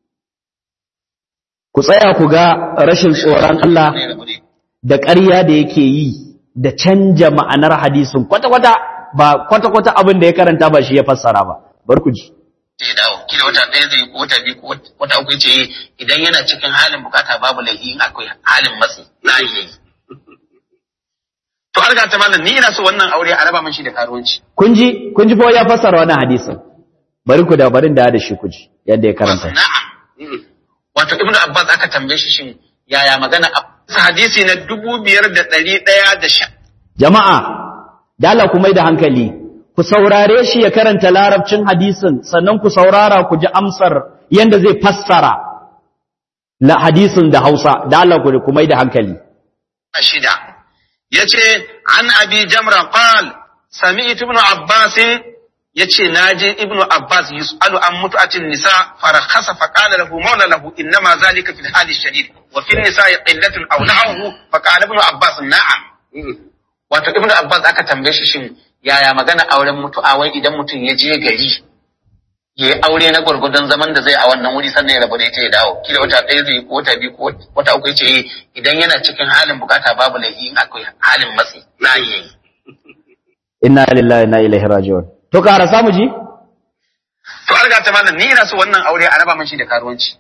ku tsaya ku ga rashin tsoron Allah da ƙarya da yake yi da canja ma'anar hadisin kwata-kwata ba kwata-kwata abin da ya karanta ba shi ya fassara ba bar ku ji zai dawo kila wata ɗaya zai ko wata biyu ko wata uku ce idan yana cikin halin bukata babu laifi in akwai halin matsi na iya yi to har ga ta malam ni ina so wannan aure a raba min shi da karuwanci kun ji kun ji fa ya fassara wannan hadisin bari ku da barin da da shi ku ji yadda ya karanta na'am wato ibnu abbas aka tambaye shi shin yaya magana hadisi na dubu biyar da ɗari ɗaya da sha jama'a da Allah ku mai da hankali ku saurare shi ya karanta larabcin hadisin sannan ku saurara ku ji amsar yanda zai fassara la hadisin da Hausa da Allah ku mai da hankali shida yace an abi jamra qal sami'tu ibn abbas yace naji ibn abbas yus'alu an mutu'atin nisa farakhasa fa qala lahu mawla lahu innama zalika fil hali shadid wa fil nisa qillatun aw na'uhu fa qala ibn abbas na'am wato ibn abbas aka tambaye shi shin yaya magana auren mutu'a wai idan mutum ya je gari ya yi aure na gwargwadon zaman da zai a wannan wuri sannan ya rabu da ita ya dawo kila wata ɗaya zai ko wata biyu ko wata uku ce idan yana cikin halin bukata babu laifi in akwai halin matsi na yi inna lillahi inna ilaihi raji'un to kara samu ji to alga ta malam ni ina so wannan aure a raba min shi da karuwanci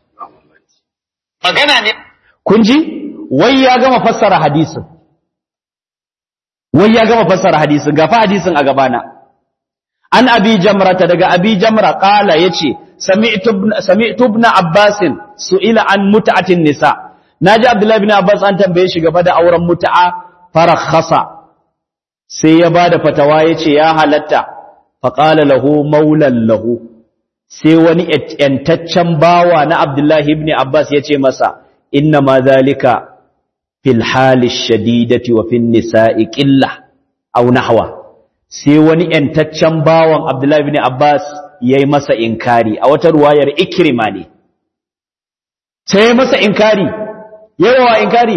magana ne kun ji wai ya gama fassara hadisin wai ya gama fassara hadisin gafa hadisin a gabana an abi jamrata daga abi jamra qala yace sami'tu ibn abbas su'ila an mut'atin nisa naji abdullahi ibn abbas an tambaye shi gaba da auren mut'a farakhasa sai ya bada fatawa yace ya halatta fa qala lahu maulan lahu sai wani yantaccen bawa na abdullahi ibn abbas yace masa inna ma zalika fil hali shadidati wa fin nisa'i qilla aw nahwa sai wani ‘yantaccen bawan Abdullahi bin Abbas ya yi masa inkari, a wata ruwayar ikirma ne, sai ya masa inkari, yawa inkari,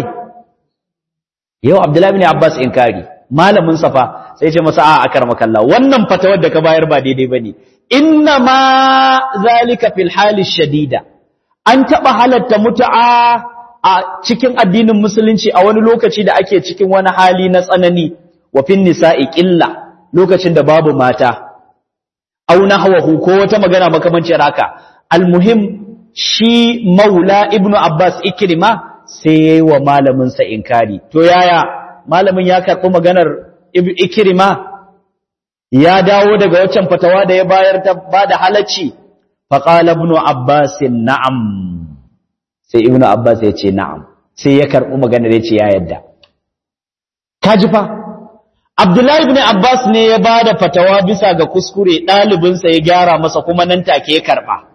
yau Abdullahi bin Abbas inkari, malamin safa sai ce masa a akar makalla, wannan fatawar da ka bayar ba daidai ba ne, inna ma zalika fil hali shadida, an taɓa halatta mutu'a a cikin addinin musulunci a wani lokaci da ake cikin wani hali na tsanani, wa fin nisa'i ƙilla. lokacin da babu mata au nahwahu ko wata magana makamancin haka almuhim shi maula ibnu abbas ikrima sai yayi wa malamin sa inkari to yaya malamin ya karɓi maganar ikrima ya dawo daga waccan fatawa da ya bayar ta bada halacci fa qala ibnu abbas na'am sai ibnu abbas ya ce na'am sai ya karɓi maganar ya ce ya yadda kaji fa Abdullahi ibn Abbas ne ya ba da fatawa bisa ga kuskure ɗalibinsa ya gyara masa kuma nan take ya karɓa.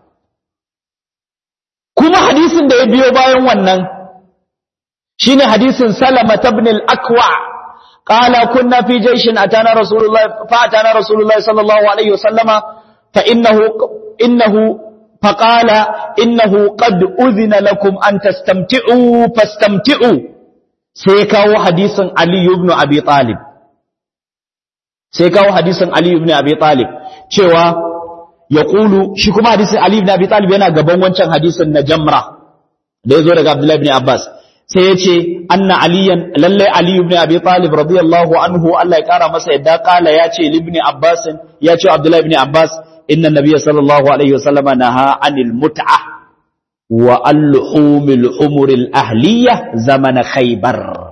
Kuma hadisin da ya biyo bayan wannan shi ne hadisin Salama ibn al-Akwa qala kunna fi jayshin atana Rasulullah fa atana Rasulullah sallallahu alaihi wasallama fa innahu innahu fa qala innahu qad udhina lakum an tastamti'u fastamti'u sai kawo hadisin Ali ibn Abi Talib sai kawo hadisin Ali ibn Abi Talib cewa ya kulu shi kuma hadisin Ali ibn Abi Talib yana gaban wancan hadisin na Jamra da yazo daga Abdullah ibn Abbas sai ya ce anna aliyan lalle Ali ibn Abi Talib radiyallahu anhu Allah ya kara masa yadda kala ya ce ibn Abbas ya ce Abdullah ibn Abbas inna nabiyya sallallahu alaihi wasallam naha anil mut'a wa al-humil umuril ahliyah zamana khaybar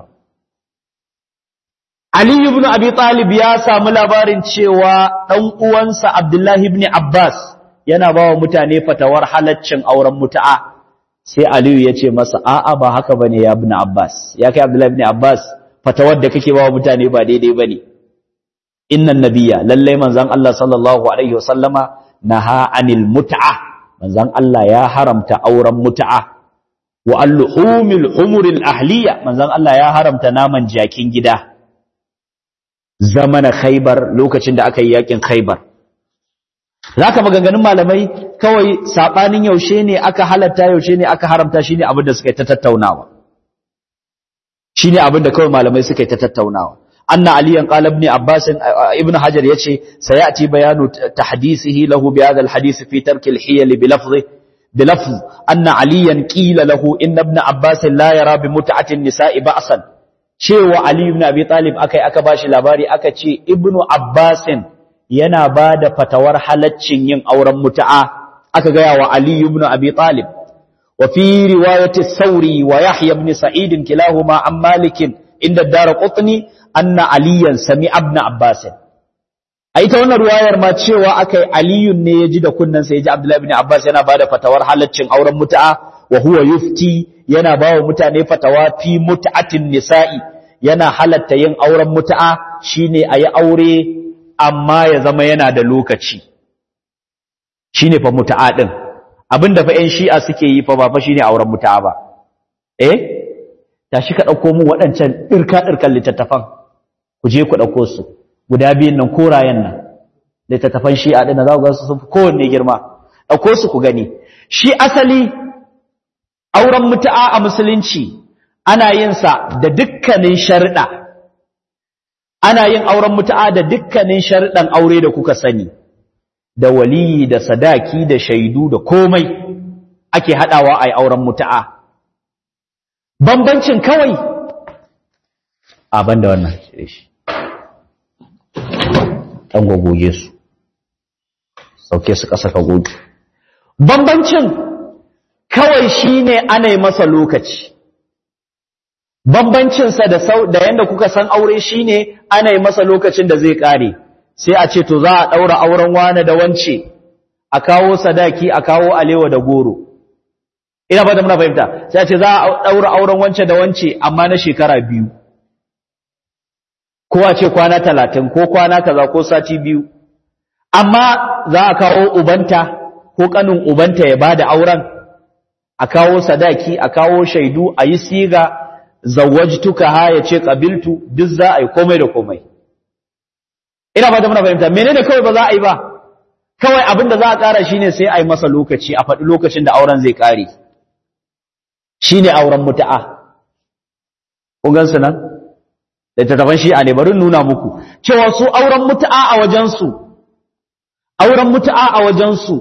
Ali ibn Abi Talib ya samu labarin cewa ɗan uwansa Abdullahi ibn Abbas yana ba wa mutane fatawar halaccin auren mutu'a sai Aliyu ya ce masa a'a ba haka bane ya ibn Abbas ya kai Abdullahi ibn Abbas fatawar da kake ba wa mutane ba daidai bane innan nabiyya lallai manzon Allah sallallahu alaihi wasallama naha anil mut'a manzon Allah ya haramta auren mutu'a wa al-humil humuril ahliya manzon Allah ya haramta naman jakin gida zamana khaybar lokacin da aka yi yakin khaybar zaka maganganun malamai kawai sabanin yaushe ne aka halatta yaushe ne aka haramta shine abin da suka yi ta tattaunawa shine abin da kawai malamai suka yi ta tattaunawa anna aliyan qala ibn abbas ibn hajar yace sayati bayanu tahdisihi lahu bi hadha alhadith fi tark alhiyal bi lafzi بلفظ أن عليا قيل له إن ابن عباس لا يرى بمتعة النساء بأسا cewa Ali ibn Abi Talib akai aka bashi labari aka ce Ibn Abbas yana bada fatawar halaccin yin auren mutu'a aka gaya wa Ali ibn Abi Talib wa fi riwayati Sauri wa Yahya ibn Sa'id kilahuma an Malik inda Darqutni anna Aliyan sami ibn Abbas a ita wannan riwayar ma cewa akai Ali ne ya ji da kunnan sai ya ji Abdullah ibn Abbas yana bada fatawar halaccin auren mutu'a wa huwa yufti yana ba wa mutane fatawa fi mut'atin nisa'i yana halatta yin auren mut'a shine a yi aure amma ya zama yana da lokaci shine fa mutu'a din abinda fa 'yan shi'a suke yi fa ba fa shine auren mutu'a ba eh tashi ka ɗauko mu waɗancan ɗirka-ɗirkan littattafan ku je ku ɗauko su guda biyun nan korayen nan littattafan shi'a ɗin za ku ga su sun fi kowanne girma ɗauko su ku gani shi asali auren mutu'a a musulunci ana yin sa da dukkanin sharɗa ana yin auren mutu'a da dukkanin sharɗan aure da kuka sani da waliyi da sadaki da shaidu da komai ake haɗawa a yi auren mutu'a bambancin kawai a banda wannan shi ɗan gogoge su sauke su ƙasa ka goge bambancin kawai shine ana yi masa lokaci bambancinsa da sau da yanda kuka san aure shine ana yi masa lokacin da zai ƙare sai a ce to za a ɗaura auren wane da wance a kawo sadaki a kawo alewa da goro ina ba da muna fahimta sai a ce za a ɗaura auren wance da wance amma na shekara biyu ko a ce kwana talatin ko kwana kaza ko sati biyu amma za a kawo ubanta ko kanin ubanta ya bada auren a kawo sadaki a kawo shaidu a yi siga zawajtuka ha ya ce qabiltu duk za a yi komai da komai ina ba da muna fahimta menene kawai ba za a yi ba kawai abin da za a ƙara shine sai a yi masa lokaci a faɗi lokacin da auren zai ƙare shine auren mutu'a kun gansu nan littattafan shi'a ne bari nuna muku cewa su auren mutu'a a wajensu auren mutu'a a wajensu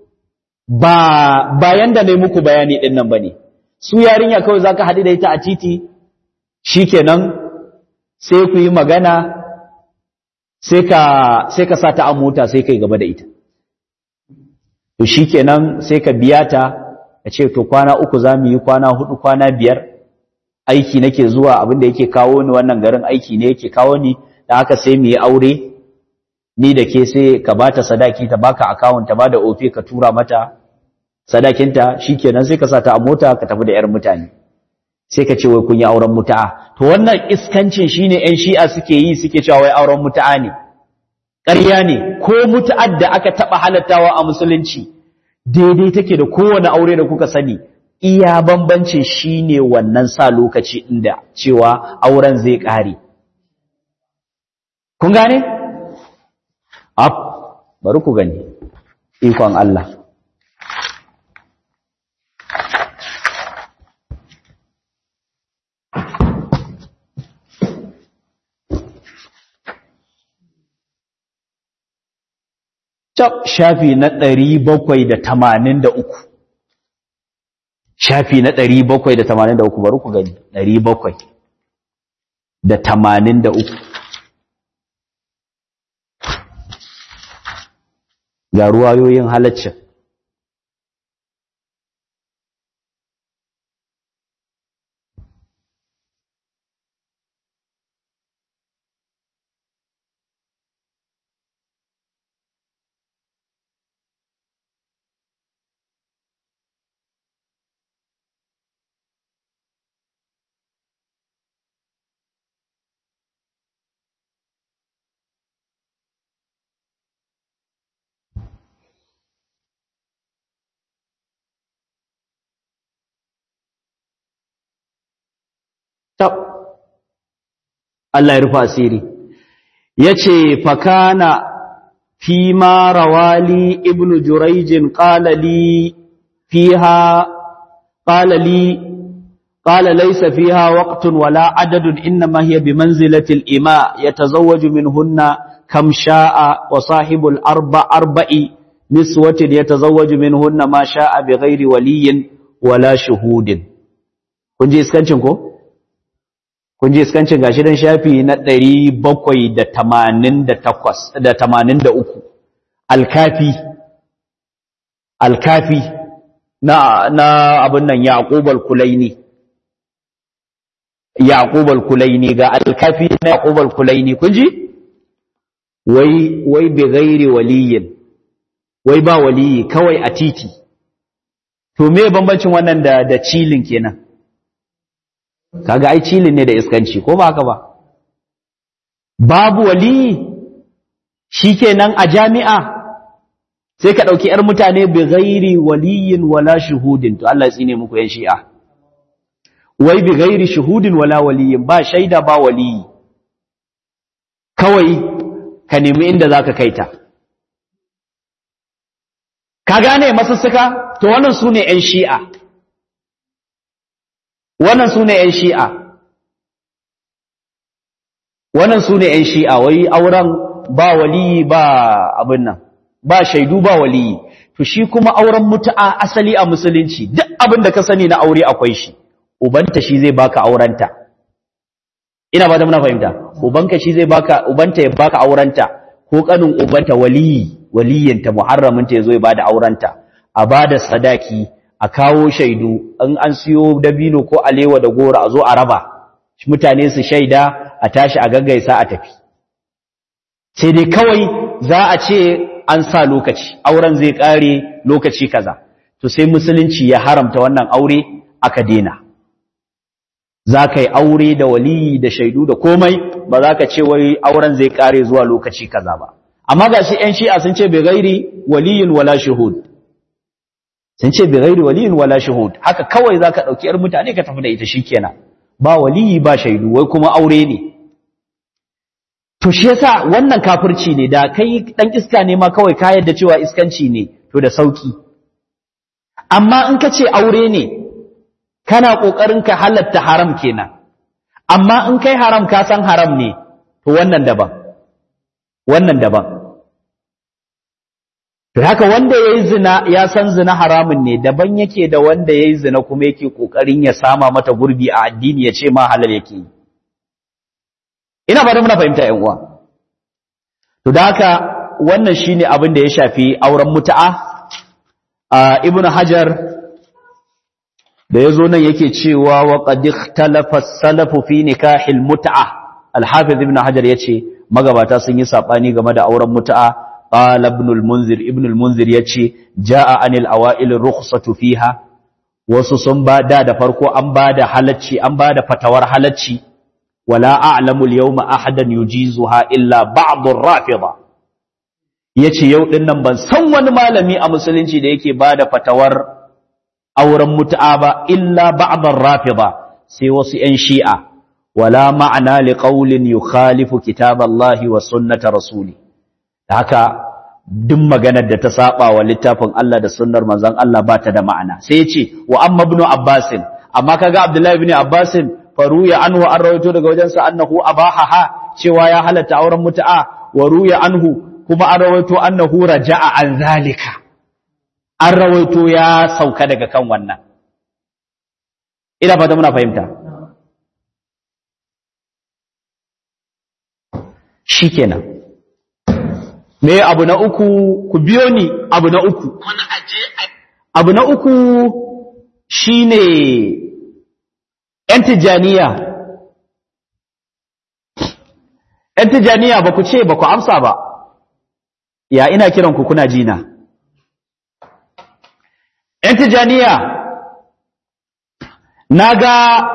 ba bayan da ne muku bayani din nan bane su yarinya kawai zaka haɗu da ita a titi shikenan sai ku yi magana sai ka sai ka sa ta a mota sai kai gaba da ita to shikenan sai ka biya ta ka ce to kwana uku za mu yi kwana hudu kwana biyar aiki nake zuwa abin da yake kawo ni wannan garin aiki ne yake kawo ni da haka sai mu yi aure ni da ke sai ka bata sadaki ta baka account ta bada ofe ka tura mata sadakinta shikenan sai ka sa ta a mota ka tafi da yar mutane sai ka ce wai kun yi auren mutu'a to wannan iskancin shine ƴan shi'a suke yi suke cewa wai auren mutu'a ne ƙarya ne ko mutu'ar da aka taɓa halattawa a musulunci daidai take da kowane aure da kuka sani iya bambancin shine wannan sa lokaci inda cewa auren zai ƙare kun gane ab bari ku gani ikon Allah Cap shafi na ɗari bakwai da tamanin da uku. Shafi na ɗari bakwai da tamanin da uku bari ku gani, ɗari bakwai da tamanin da uku. Ga ruwayoyin halaccin. tab Allah ya rufa asiri yace fakana fi ma rawali ibnu jurayj qala li fiha qala li qala laysa fiha waqtun wala adadun inma hiya bimanzilati al-ima yatazawwaju minhunna kam sha'a wa sahibul arba arba'i niswatin yatazawwaju minhunna ma sha'a bighairi waliyyin wala shuhudin kun ji iskancin ko kun ji iskancin gashi dan shafi na ɗari bakwai da tamanin da takwas da tamanin da uku alkafi alkafi na na abin nan yaqub al-kulaini yaqub al-kulaini ga alkafi na yaqub al-kulaini kun ji wai wai bi ghairi waliyin wai ba waliyi kawai a titi to me bambancin wannan da da cilin kenan kaga ai cilin ne da iskanci ko ba haka ba babu wali shikenan a jami'a sai ka ɗauki ‘yar mutane bi gairi waliyin wala shuhudin, to Allah tsine muku ‘yan shi'a. Wai bi gairi shuhudin wala waliyin ba shaida ba waliyi, kawai ka nemi inda za ka kaita. Ka gane masussuka? To wannan su ne ‘yan shi'a. Wannan su ne ‘yan shi'a. Wannan su ne ‘yan shi'a, wai auren ba waliyi ba abin nan. ba shaidu ba waliyi to shi kuma auren mutu'a asali a musulunci duk abin da ka sani na aure akwai shi ubanta shi zai baka aurenta ina ba da muna fahimta ubanka shi zai baka ubanta ya baka aurenta ko kanin ubanta waliyi waliyinta muharraminta yazo ya bada aurenta a bada sadaki a kawo shaidu in an siyo dabino ko alewa da goro a zo a raba mutane su shaida a tashi a gaggaisa a tafi sai dai kawai za a ce an sa lokaci auren zai kare lokaci kaza to sai musulunci ya haramta wannan aure aka dena za ka yi aure da waliyi da shaidu da komai ba za ka ce wai auren zai kare zuwa lokaci kaza ba amma ga shi ‘yan shi'a sun ce bai gairi waliyin wala shahud sun ce bai gairi waliyin wala shahud haka kawai za ka ɗauki ‘yar mutane ka tafi da ita shi kenan ba waliyi ba shaidu wai kuma aure ne to shi yasa wannan kafirci ne da kai dan iska ne ma kawai ka yadda cewa iskanci ne to da sauki amma in ka ce aure ne kana kokarin ka halatta haram kenan amma in kai haram ka san haram ne to wannan daban wannan daban to haka wanda yayi zina ya san zina haramun ne daban yake da wanda yayi zina kuma yake kokarin ya sama mata gurbi a addini ya ce ma halal yake yi ina ba da muna fahimta ‘yan uwa. To da haka wannan shi ne abin da ya shafi auren mutu'a, a Ibn Hajar da ya zo nan yake cewa wa ƙadik talafas salafu fi nikahil mutu'a, Alhafiz Ibn Hajar ya ce, magabata sun yi saɓani game da auren mutu'a, ƙala Ibn al-Munzir, Ibn al-Munzir ya ce, ja'a anil awa'ilin rukhsatu fiha, wasu sun ba da da farko an ba da halacci, an ba da fatawar halacci, ولا أعلم اليوم أحدا يجيزها إلا بعض الرافضة yace yau din nan ban san wani malami a musulunci da yake bada fatawar auren mutu'a ba illa ba'dar rafida sai wasu 'yan shi'a wala ma'ana li qawlin yukhalifu kitaballahi wa sunnata rasuli haka duk maganar da ta saba wa littafin Allah da sunnar manzon Allah ba ta da ma'ana sai yace wa amma ibn abbasin amma kaga abdullahi ibn abbasin faruya anhu an rawaito daga wajensa annahu abahaha cewa ya halatta auren mutu'a wa ruya anhu kuma an rawaito annahu raja'a an zalika an rawaito ya sauka daga kan wannan ina fata muna fahimta shikenan me abu na uku ku biyo ni abu na uku abu na uku shine ‘yan tijjaniya, ‘yan tijjaniya ba ku ce ba ku amsa ba, ya ina kiran ku kuna jina. ‘yan tijjaniya, na ga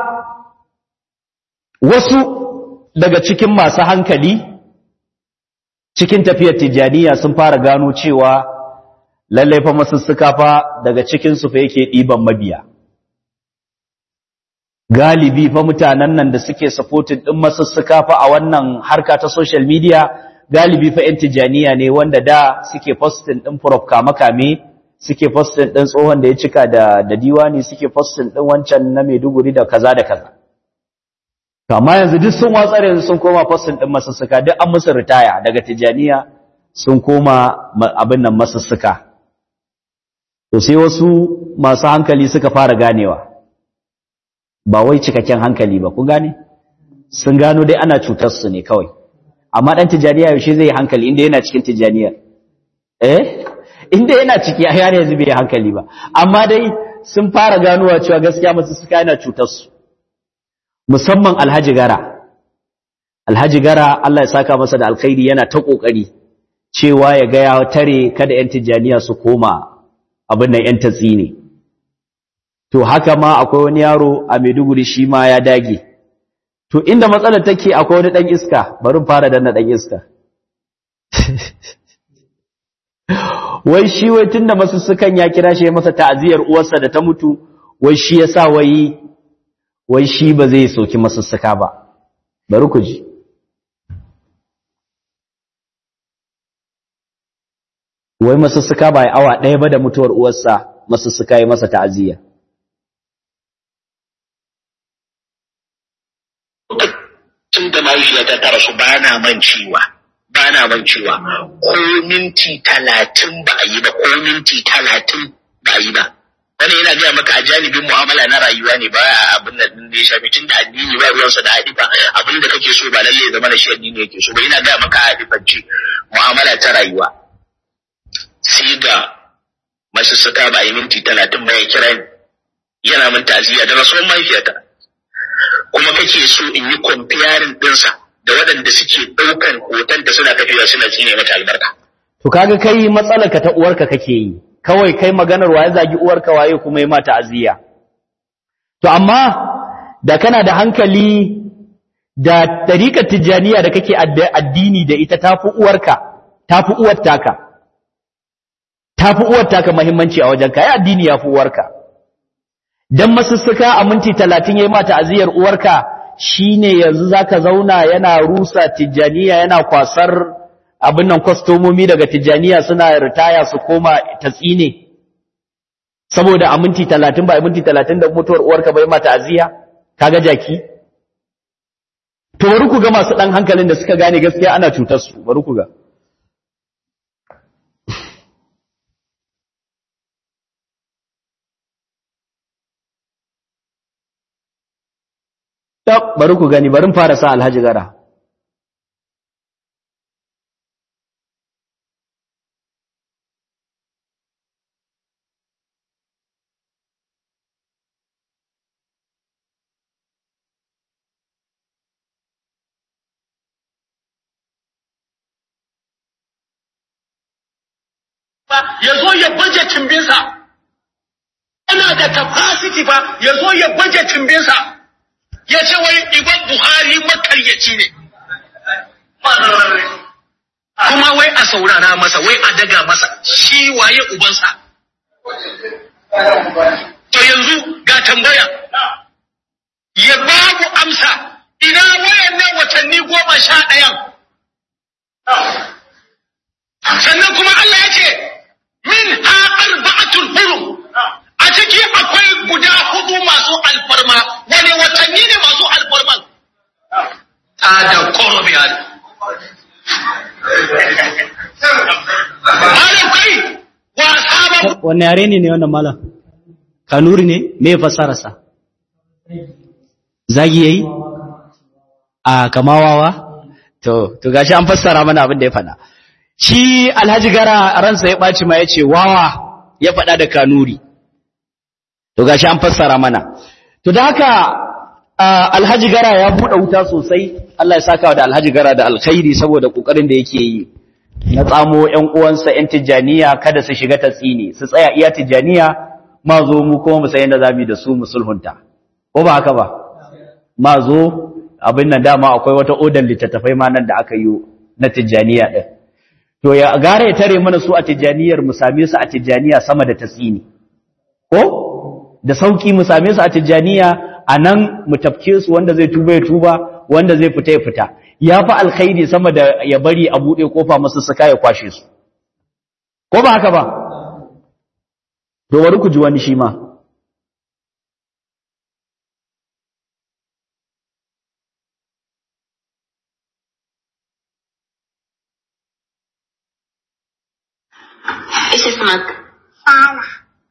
wasu daga cikin masu hankali cikin tafiyar tijjaniya sun fara gano cewa lallai fa masussuka fa daga cikinsu fa yake ɗiban mabiya. galibi fa mutanen nan da suke supporting din masussuka fa a wannan harka ta social media galibi fa yan tijaniya ne wanda da suke posting din prof kame suke posting din tsohon da ya cika da da diwani suke posting din wancan na Maiduguri da kaza da kaza to amma yanzu duk sun watsare yanzu sun koma posting din masussuka duk an musu ritaya daga tijaniya sun koma abin nan masussuka to sai wasu masu hankali suka fara ganewa ba wai cikakken hankali ba kun gane sun gano dai ana cutar su ne kawai amma dan tijaniya yaushe zai yi hankali inda yana cikin tijaniyar eh inda yana ciki a yana yanzu bai hankali ba amma dai sun fara ganowa cewa gaskiya masu suka yana cutar su musamman alhaji gara alhaji gara Allah ya saka masa da alkhairi yana ta kokari cewa ya ga ya tare kada yan tijaniya su koma abin nan yan tatsi ne to haka ma akwai wani yaro a Maiduguri shi ma ya dage to inda matsalar take akwai wani dan iska bari in fara danna dan iska wai shi wai tunda masussukan ya kira shi ya masa ta'aziyar uwarsa da ta mutu wai shi yasa wai wai shi ba zai soki masussuka ba bari ku ji wai masussuka ba ya awa ɗaya ba da mutuwar uwarsa masussuka ya masa ta'aziyya tun da mahaifiyata ta rasu ba na mancewa ba na mancewa ko minti talatin ba a yi ba ko minti talatin ba a yi ba wani yana gaya maka a janibin mu'amala na rayuwa ne ba a abin da da ya shafi tun da addini ba ruwansa da hadifa abin da kake so ba lalle ya zama da shi addini yake so ba yana gaya maka a hadifance mu'amala ta rayuwa sai ga masu suka ba a yi minti talatin ba ya kira ni yana min ta'aziyya da rasuwar mahaifiyata kuma kake so in yi comparing ɗinsa da waɗanda suke ɗaukan hoton da suna tafiya suna tsine mata albarka. to kaga kai matsalarka ta uwarka kake yi kawai kai maganar waye zagi uwarka waye kuma yi mata ta'aziyya to amma da kana da hankali da tariƙar tijjaniya da kake addini da ita tafi uwarka tafi uwar taka tafi uwar taka muhimmanci a wajen ka addini yafi uwarka dan masussuka a minti 30 yayi mata aziyar uwarka shine yanzu zaka zauna yana rusa tijjaniya yana kwasar abin nan kwastomomi daga tijjaniya suna ritaya su koma tatsine saboda a minti 30 ba a minti 30 da mutuwar uwarka bai mata aziya kaga jaki to bari ku ga masu dan hankalin da suka gane gaskiya ana cutar su bari ku ga Tab, bari ku gani, bari fara sa Alhaji Gara. ya zo ya baje cimbinsa yana da capacity ba ya zo ya baje cimbinsa ya ce wai Imam Buhari makaryaci ne. Kuma wai a saurara masa, wai a daga masa, shi waye ubansa. To yanzu ga tambaya, ya babu amsa, ina wayannan watanni goma sha ɗayan. Sannan kuma Allah ya ce, min ha arba'atul hurum. a ciki akwai guda hudu masu alfarma wani watanni ne masu alfarman ta da korobiyan malam kai wasa ba Wanne yare ne ne wannan malam? Kanuri ne? Me fasararsa? Zagi yayi? A kamawawa? To, to gashi an fassara mana abin da ya faɗa. Shi Alhaji Gara ransa ya ɓaci ma ya ce wawa ya faɗa da Kanuri. to gashi an fassara mana to da haka alhaji gara ya buɗe wuta sosai Allah ya saka da alhaji gara da alkhairi saboda kokarin da yake yi na tsamo ƴan uwansa ƴan tijaniya kada su shiga tatsini su tsaya iya tijaniya ma zo mu kuma mu san yadda zamu da su mu sulhunta ko ba haka ba ma zo abin nan dama akwai wata odan littattafai ma nan da aka yi na tijaniya din to ya gara ya tare mana su a tijaniyar mu same su a tijaniya sama da tatsini ko da sauki mu same su a tijjaniya a nan mu tafke su wanda zai tuba ya tuba wanda zai fita ya fita ya fi alkhairi sama da ya bari a buɗe kofa masu suka ya kwashe su ko ba haka ba to bari ku ji wani shi ma ايش اسمك؟ صالح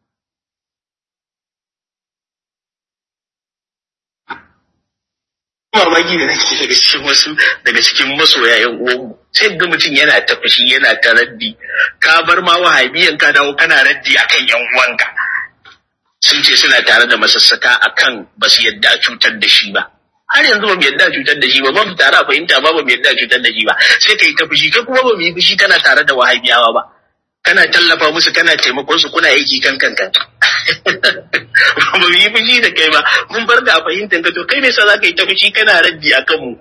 mamaki da nake daga cikin wasu daga cikin masoya yan uwanmu sai ga mutum yana ta fushi yana ta raddi ka bar ma wahabiyan ka dawo kana raddi akan yan uwanka sun ce suna tare da masassaka akan ba su yadda a cutar da shi ba har yanzu ba mu yadda a cutar da shi ba ba mu tare a fahimta ba ba mu yadda a cutar da shi ba sai ka yi ta fushi kai kuma ba mu yi fushi kana tare da wahabiyawa ba kana tallafa musu kana taimakon su kuna aiki kan kanka ba mu yi fushi da kai ba mun bar da a fahimtar ka to kai ne sa za ka yi ta fushi kana raddi a kanmu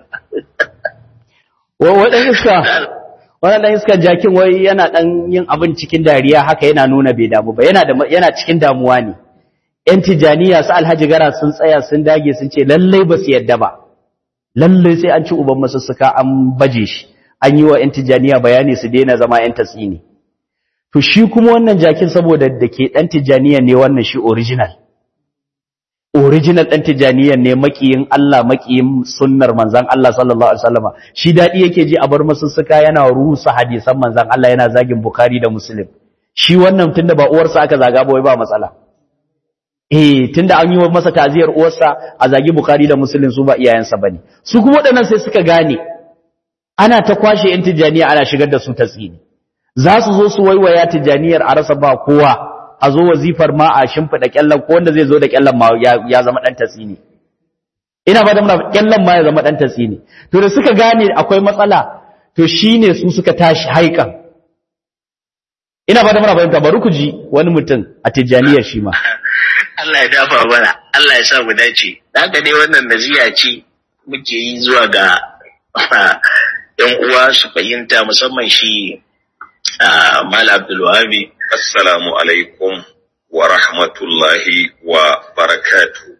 wadan iska wannan iska jakin wai yana dan yin abin cikin dariya haka yana nuna bai damu ba yana da yana cikin damuwa ne yan tijaniya su alhaji gara sun tsaya sun dage sun ce lallai ba su yadda ba lallai sai an ci uban masussuka an baje shi an yi wa yan tijaniya bayani su daina zama yan tatsini to shi kuma wannan jakin saboda da ke dan tijaniya ne wannan shi original original ɗan tijaniyan ne makiyin Allah makiyin sunnar manzan Allah sallallahu alaihi wasallama shi dadi yake ji a bar masussuka yana rusa hadisan manzan Allah yana zagin Bukhari da Muslim shi wannan tunda ba uwarsa aka zaga ba wai ba matsala eh tunda an yi masa taziyar uwarsa a zagi Bukhari da Muslim su ba iyayensa bane su kuma waɗannan sai suka gane ana ta kwashe yan tijaniya ana shigar da su tasiri za su zo su waiwaya tijaniyar a rasa ba kowa a zo wazifar ma a shimfiɗa ƙyallan ko wanda zai zo da ƙyallan ma ya zama ɗan tasini ina ba da muna ƙyallan ma ya zama ɗan tasini to da suka gane akwai matsala to shine su suka tashi haikan ina ba da muna fahimta bari ku ji wani mutum a tijjaniyar shi ma Allah ya dafa mana Allah ya sa mu dace haka dai wannan naziya ce muke yi zuwa ga yan uwa su fahimta musamman shi Malam Abdul Wahabi Assalamu alaikum wa rahmatullahi wa barakatu.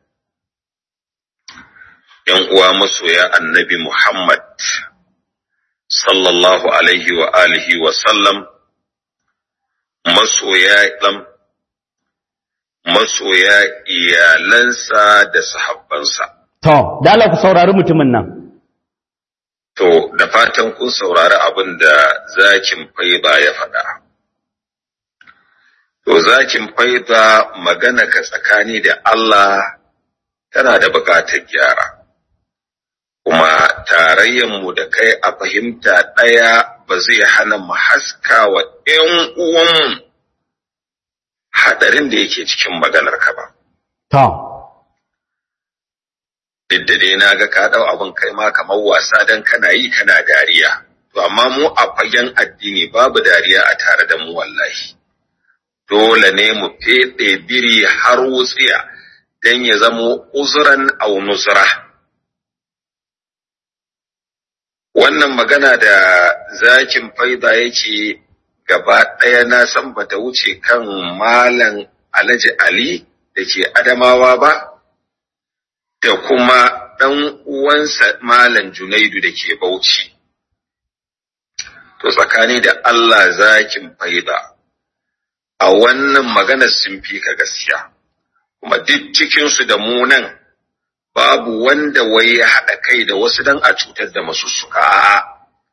‘Yan uwa masoya annabi Muhammad, sallallahu alaihi wa alihi wa sallam, masoya ɗan, masoya iyalansa da sahabbansa. To, da Allah ku saurari mutumin nan. To, da fatan kun saurari abin da zakin faiba ya faɗa. To zakin faida magana ka tsakani da Allah tana da buƙatar gyara, kuma tarayyanmu da kai a fahimta ɗaya ba zai hana mu haska wa ‘yan uwanmu haɗarin da yake cikin maganar ka ba. To, Duk da dai na ga ka ɗau abin kai ma kamar wasa don kana yi kana dariya, to amma mu a fagen addini babu dariya a tare da mu wallahi. dole ne mu feɗe biri har wutsiya don ya zamo uzuran au nusra. Wannan magana da zakin faida yake gaba ɗaya na san bata wuce kan Malam Alhaji Ali da ke Adamawa ba, da kuma ɗan uwansa Malam Junaidu da ke Bauchi. To tsakani da Allah zakin faida. a wannan maganar sun fi ka gaskiya, kuma duk cikinsu da mu nan babu wanda wai ya haɗa kai da wasu don a cutar da masussuka a'a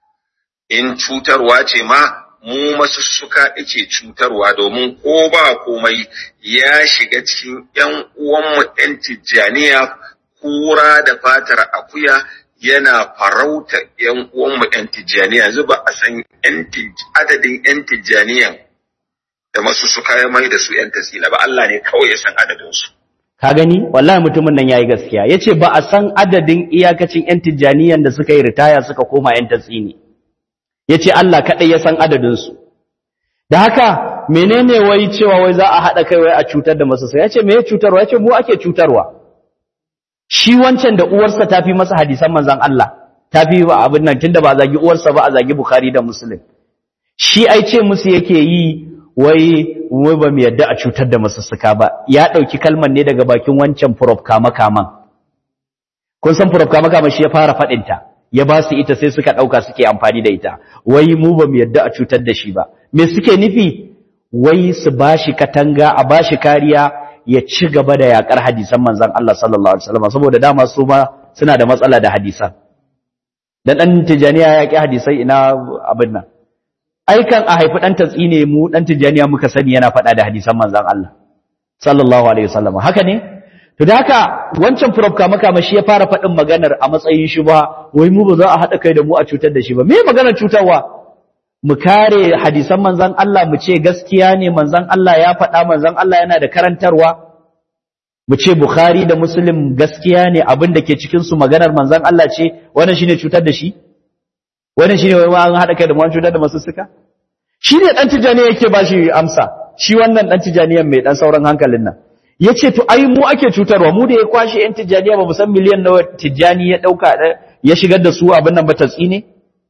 in cutarwa ce ma mu masussuka ake cutarwa domin ko ba komai ya shiga cikin ‘yan uwanmu ‘yan tijjaniya kura da fatar akuya yana farauta ‘yan uwanmu ‘yan tijjaniya yanzu ba a san adadin ‘yan tijjaniyan da masu suka ya mai da su ‘yan tasila ba Allah ne kawai ya san adadinsu. ka gani wallahi mutumin nan yayi gaskiya yace ba a san adadin iyakacin yan tijjaniyan da suka yi ritaya suka koma yan tatsini yace Allah kadai ya san adadin su da haka menene wai cewa wai za a hada kai wai a cutar da masu sai yace me ya cutarwa yace mu ake cutarwa shi wancan da uwarsa ta fi masa hadisan manzon Allah ta fi ba abin nan tunda ba zagi uwarsa ba a zagi Bukhari da Muslim shi ai ce musu yake yi wai wai ba mu yadda a cutar da masussuka ba ya ɗauki kalmar ne daga bakin wancan prof kama kaman kun san prof kama kaman shi ya fara faɗinta ya ba su ita sai suka ɗauka suke amfani da ita wai mu ba mu yadda a cutar da shi ba me suke nufi wai su ba shi katanga a ba shi kariya ya ci gaba da yakar hadisan manzon Allah sallallahu alaihi wasallam saboda dama su ma suna da matsala da hadisan dan dan tijaniya ya ki hadisai ina abin nan aikan a haifi ɗan tatsi ne mu ɗan tijjaniya muka sani yana faɗa da hadisan manzan Allah sallallahu alaihi wasallam haka ne to da haka wancan prof kama kama shi ya fara faɗin maganar a matsayin shi ba wai mu ba za a haɗa kai da mu a cutar da shi ba me maganar cutarwa mu kare hadisan manzan Allah mu ce gaskiya ne manzan Allah ya faɗa manzan Allah yana da karantarwa mu ce Bukhari da Muslim gaskiya ne abin da ke cikin su maganar manzan Allah ce wannan shine cutar da shi wannan shine wai an hada kai da mu cutar da masu suka shi ne ɗan tijjani yake ba shi amsa shi wannan ɗan tijjaniyan mai ɗan sauran hankalin nan ya ce to ai mu ake cutarwa mu da ya kwashe ‘yan tijjaniya ba mu san miliyan nawa tijjani ya ɗauka ya shigar da su abin nan ba ta tsine?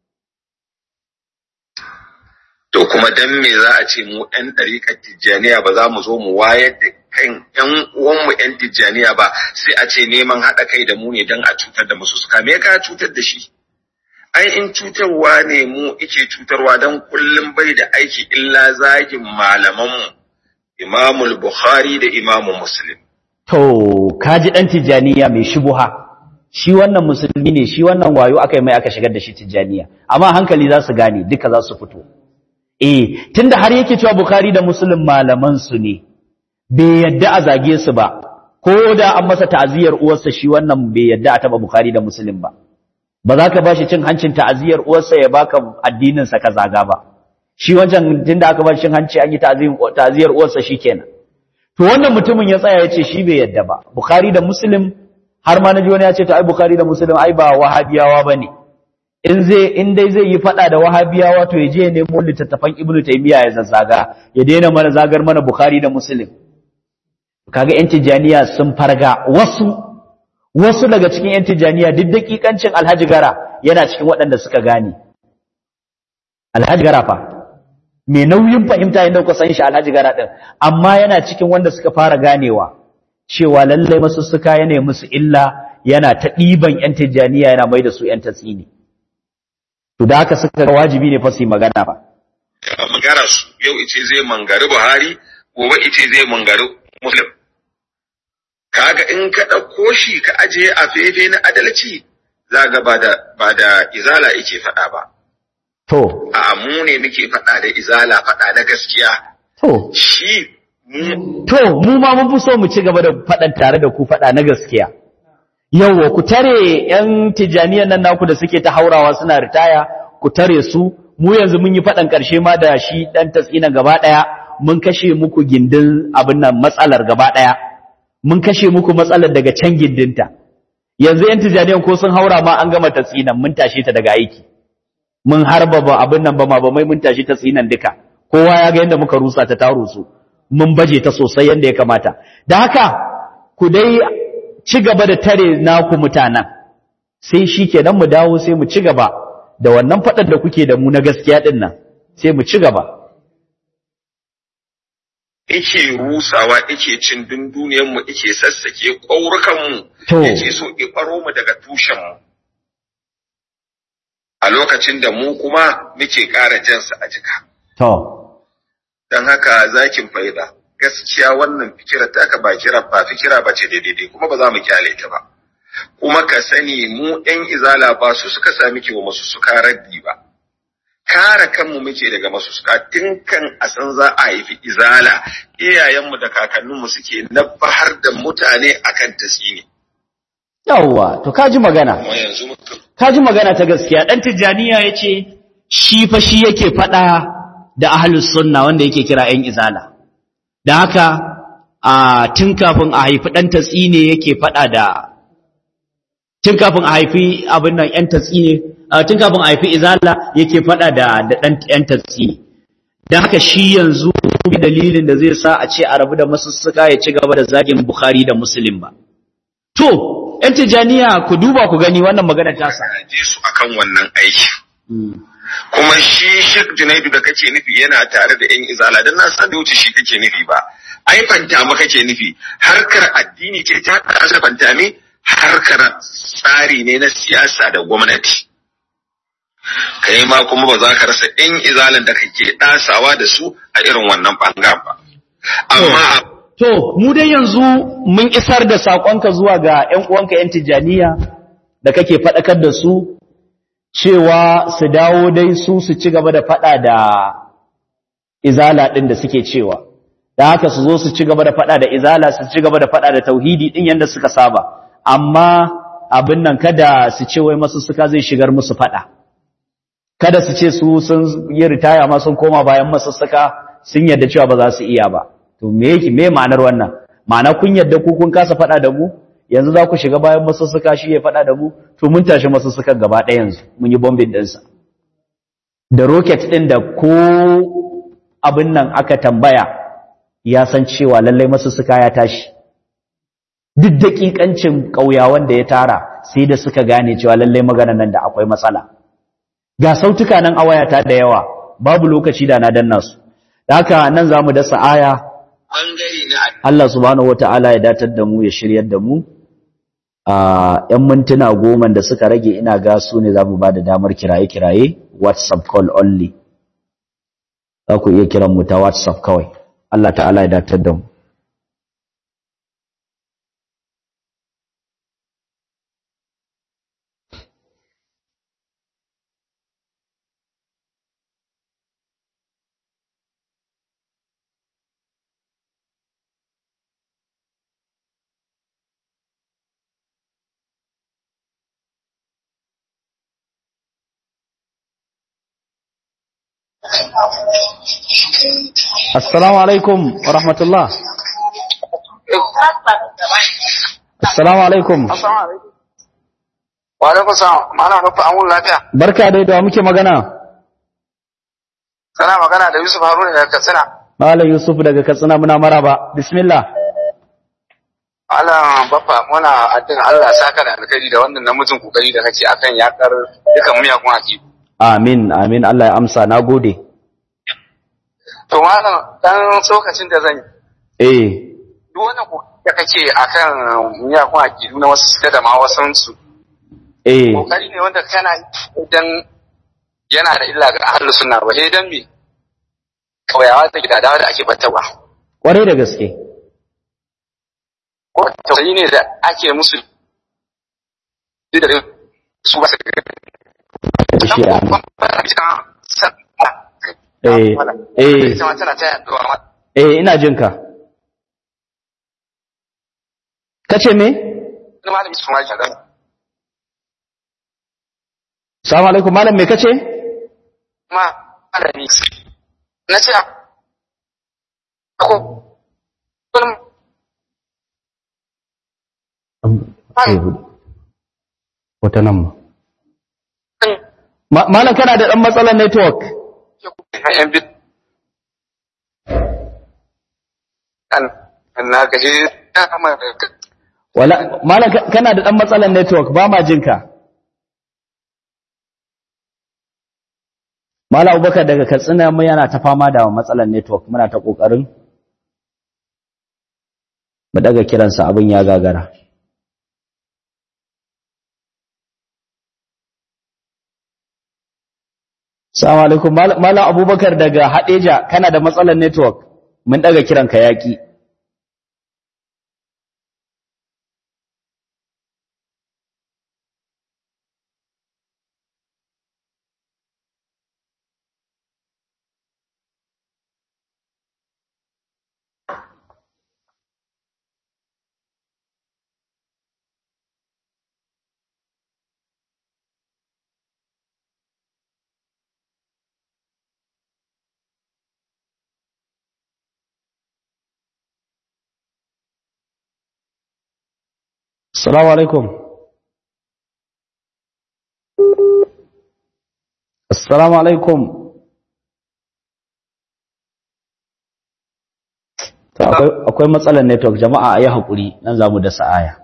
To kuma dan me za a ce mu ‘yan ɗariƙar tijjaniya ba za mu zo mu wayar da kan ‘yan uwanmu ‘yan tijjaniya ba sai a ce neman haɗa kai da mu ne don a cutar da musu suka me ka cutar da shi? ai in cutarwa ne mu ike cutarwa don kullum bai da aiki illa zagin malamanmu imamul bukhari da imamu muslim To, kaji ɗan tijjaniya mai shubuha, shi wannan musulmi ne, shi wannan wayo aka yi mai aka shigar da shi tijjaniya, amma hankali za su gane, duka za su fito. Eh, tunda har yake cewa Bukhari da Muslim malamansu ne, bai yadda a zage su ba, ko da an masa ta'aziyar uwarsa shi wannan bai yadda a taɓa Bukhari da Muslim ba. Ba za ka ba shi cin hancin ta'aziyar uwarsa ya baka addininsa ka zaga ba. Shi wancan tunda aka ba shi cin hanci an yi ta'aziyar uwarsa shi kenan. to wannan mutumin ya tsaya ya ce shi bai yadda ba bukhari da muslim har ma naji wani ya ce to ai bukhari da muslim ai ba wahabiyawa bane in zai in dai zai yi fada da wahabiyawa to ya je ya nemo littattafan ibnu taymiya ya zazzaga ya daina mana zagar mana bukhari da muslim kaga yan tijaniya sun farga wasu wasu daga cikin yan tijaniya duk dakikancin alhaji gara yana cikin waɗanda suka gane alhaji gara fa mai nauyin fahimta yadda kuka san shi alhaji gara din amma yana cikin wanda suka fara ganewa cewa lallai masussuka yana musu illa yana ta ɗiban yan tijjaniya yana mai da su yan tatsini to da haka suka ga wajibi ne fa su yi magana ba magana su yau ice zai mangari buhari gobe ice zai mangari muslim kaga in ka ɗauko shi ka ajiye a fefe na adalci za ga ba da ba da izala yake faɗa ba to a mu ne muke faɗa da izala faɗa na gaskiya to shi mu to mu ma mun fi so mu ci gaba da faɗan tare da ku faɗa na gaskiya yawwa ku tare yan tijaniyan nan naku da suke ta haurawa suna ritaya ku tare su mu yanzu mun yi faɗan ƙarshe ma da shi ɗan tatsinan gaba ɗaya mun kashe muku gindin abin nan matsalar gaba ɗaya mun kashe muku matsalar daga can gindinta yanzu yan tijaniyan ko sun haura ma an gama tatsinan mun tashe ta daga aiki mun harba ba abin nan ba ma ba mai mun tashi ta tsinan duka kowa ya ga yadda muka rusa ta taro su mun baje ta sosai yadda ya kamata da haka ku dai ci gaba da tare naku mutanen sai shi kenan mu dawo sai mu ci gaba da wannan faɗar da kuke da mu na gaskiya ɗin nan sai mu ci gaba ike rusawa ike cin dunduniyanmu ike sassake ƙaurukanmu To. yake so ɓaro mu daga tushenmu a lokacin da mu kuma muke ƙara jansa a jika to don haka zakin faida gaskiya wannan fikira taka ba kira ba fikira ba ce daidai kuma ba za mu kyale ta ba kuma ka sani mu ɗan izala ba su suka sami wa masu suka raddi ba kare kanmu muke daga masu suka tun kan a san za a haifi izala iyayenmu da kakanninmu suke nabahar da mutane akan tasiri yawwa to kaji magana kuma yanzu muka kaji magana ta gaskiya dan tijaniya yace shi fa shi yake fada da ahlus sunna wanda yake kira ƴan izala da haka a tun kafin a haifi dan tatsine yake fada da tun kafin a haifi abin nan ƴan tatsine a tun kafin a haifi izala yake fada da da dan ƴan tatsine dan haka shi yanzu bi dalilin da zai sa a ce a rabu da masussuka ya ci gaba da zagin bukhari da muslim ba to ƴan tijaniya ku duba ku gani wannan magana ta sa je su akan wannan aiki kuma shi Sheikh Junaidu da kake nufi yana tare da ƴan izala dan na san da wuce shi kake nufi ba ai fanta ma kake nufi harkar addini ce ta kasa fanta me harkar tsari ne na siyasa da gwamnati kai ma kuma ba za ka rasa ƴan izalan da kake ɗasawa da su a irin wannan bangaren ba amma To, mu dai yanzu mun isar da saƙonka zuwa ga ‘yan uwanka ‘yan Tijjaniya da kake faɗakar da su, cewa su dawo dai su su ci gaba da faɗa da izala ɗin da suke cewa. Da haka su zo su ci gaba da faɗa da izala, su ci gaba da faɗa da tauhidi ɗin yadda suka saba. Amma abin nan kada su ce wai masu suka zai shigar musu faɗa. Kada su ce su sun yi ritaya ma sun koma bayan masussuka sun yadda cewa ba za su iya ba. to me yake me ma'anar wannan ma'ana kun yadda ku kun kasa faɗa da mu yanzu za ku shiga bayan masussuka shi ya faɗa da mu to mun tashi masussukan gaba ɗaya yanzu mun yi bombin ɗinsa da rocket ɗin da ko abin nan aka tambaya ya san cewa lallai masussuka ya tashi duk daƙiƙancin ƙauyawan da ya tara sai da suka gane cewa lallai magana nan da akwai matsala ga sautuka nan a wayata da yawa babu lokaci da na danna su da haka nan za mu dasa aya Allah subhanahu wata'ala ya datar da mu ya shiryar da mu a ‘yan mintuna goma da suka rage ina ga su ne za mu ba da damar kiraye-kiraye whatsapp call only za ku iya kiran mu ta whatsapp kawai Allah ta'ala ya datar da mu Assalamu alaikum wa rahmatullah. Assalamu alaikum. Wa alaikum salam. Malam Rufa an wuni lafiya. Barka dai da muke magana. Kana magana da Yusuf Haruna daga Katsina. Malam Yusuf daga Katsina muna maraba. Bismillah. Allah baffa muna addin Allah saka da alkhairi da wannan namijin kokari da kake akan yakar dukan miyagun akidu. Amin, amin Allah ya amsa, na gode. To malam dan tsokacin da zan yi. Eh, Duk wannan kokari da kake akan miyagun akidu na wasu suka da ma wasan su. eh, Kokari ne wanda kana yi idan yana da illa ga ahlus sunna ba sai dan me kauyawa da gidadawa da ake battawa. kwarai da gaske. Ko tausayi ne da ake musu da su ba su Shi a Eh, eh, eh, ina jin ka. Kace me? Salamu alaikum, malam me kace? na ce ko Wata nan ma. Ma- Malam kana da ɗan matsalar network? yan bit na ga he Wala, malam ka- kana da ɗan matsalar network ba ma jinka. Malam Abubakar daga Katsina mu yana ta fama da matsalar network muna ta ƙoƙarin mu daga kiransa abin ya gagara. Salamu alaikum Mal- Malam Abubakar daga Hadeja kana da matsalar network mun daga kiranka yaki. Assalamu alaikum. Assalamu alaikum. To akwai akwai matsalar network jama'a ayi hakuri nan zamu dasa aya.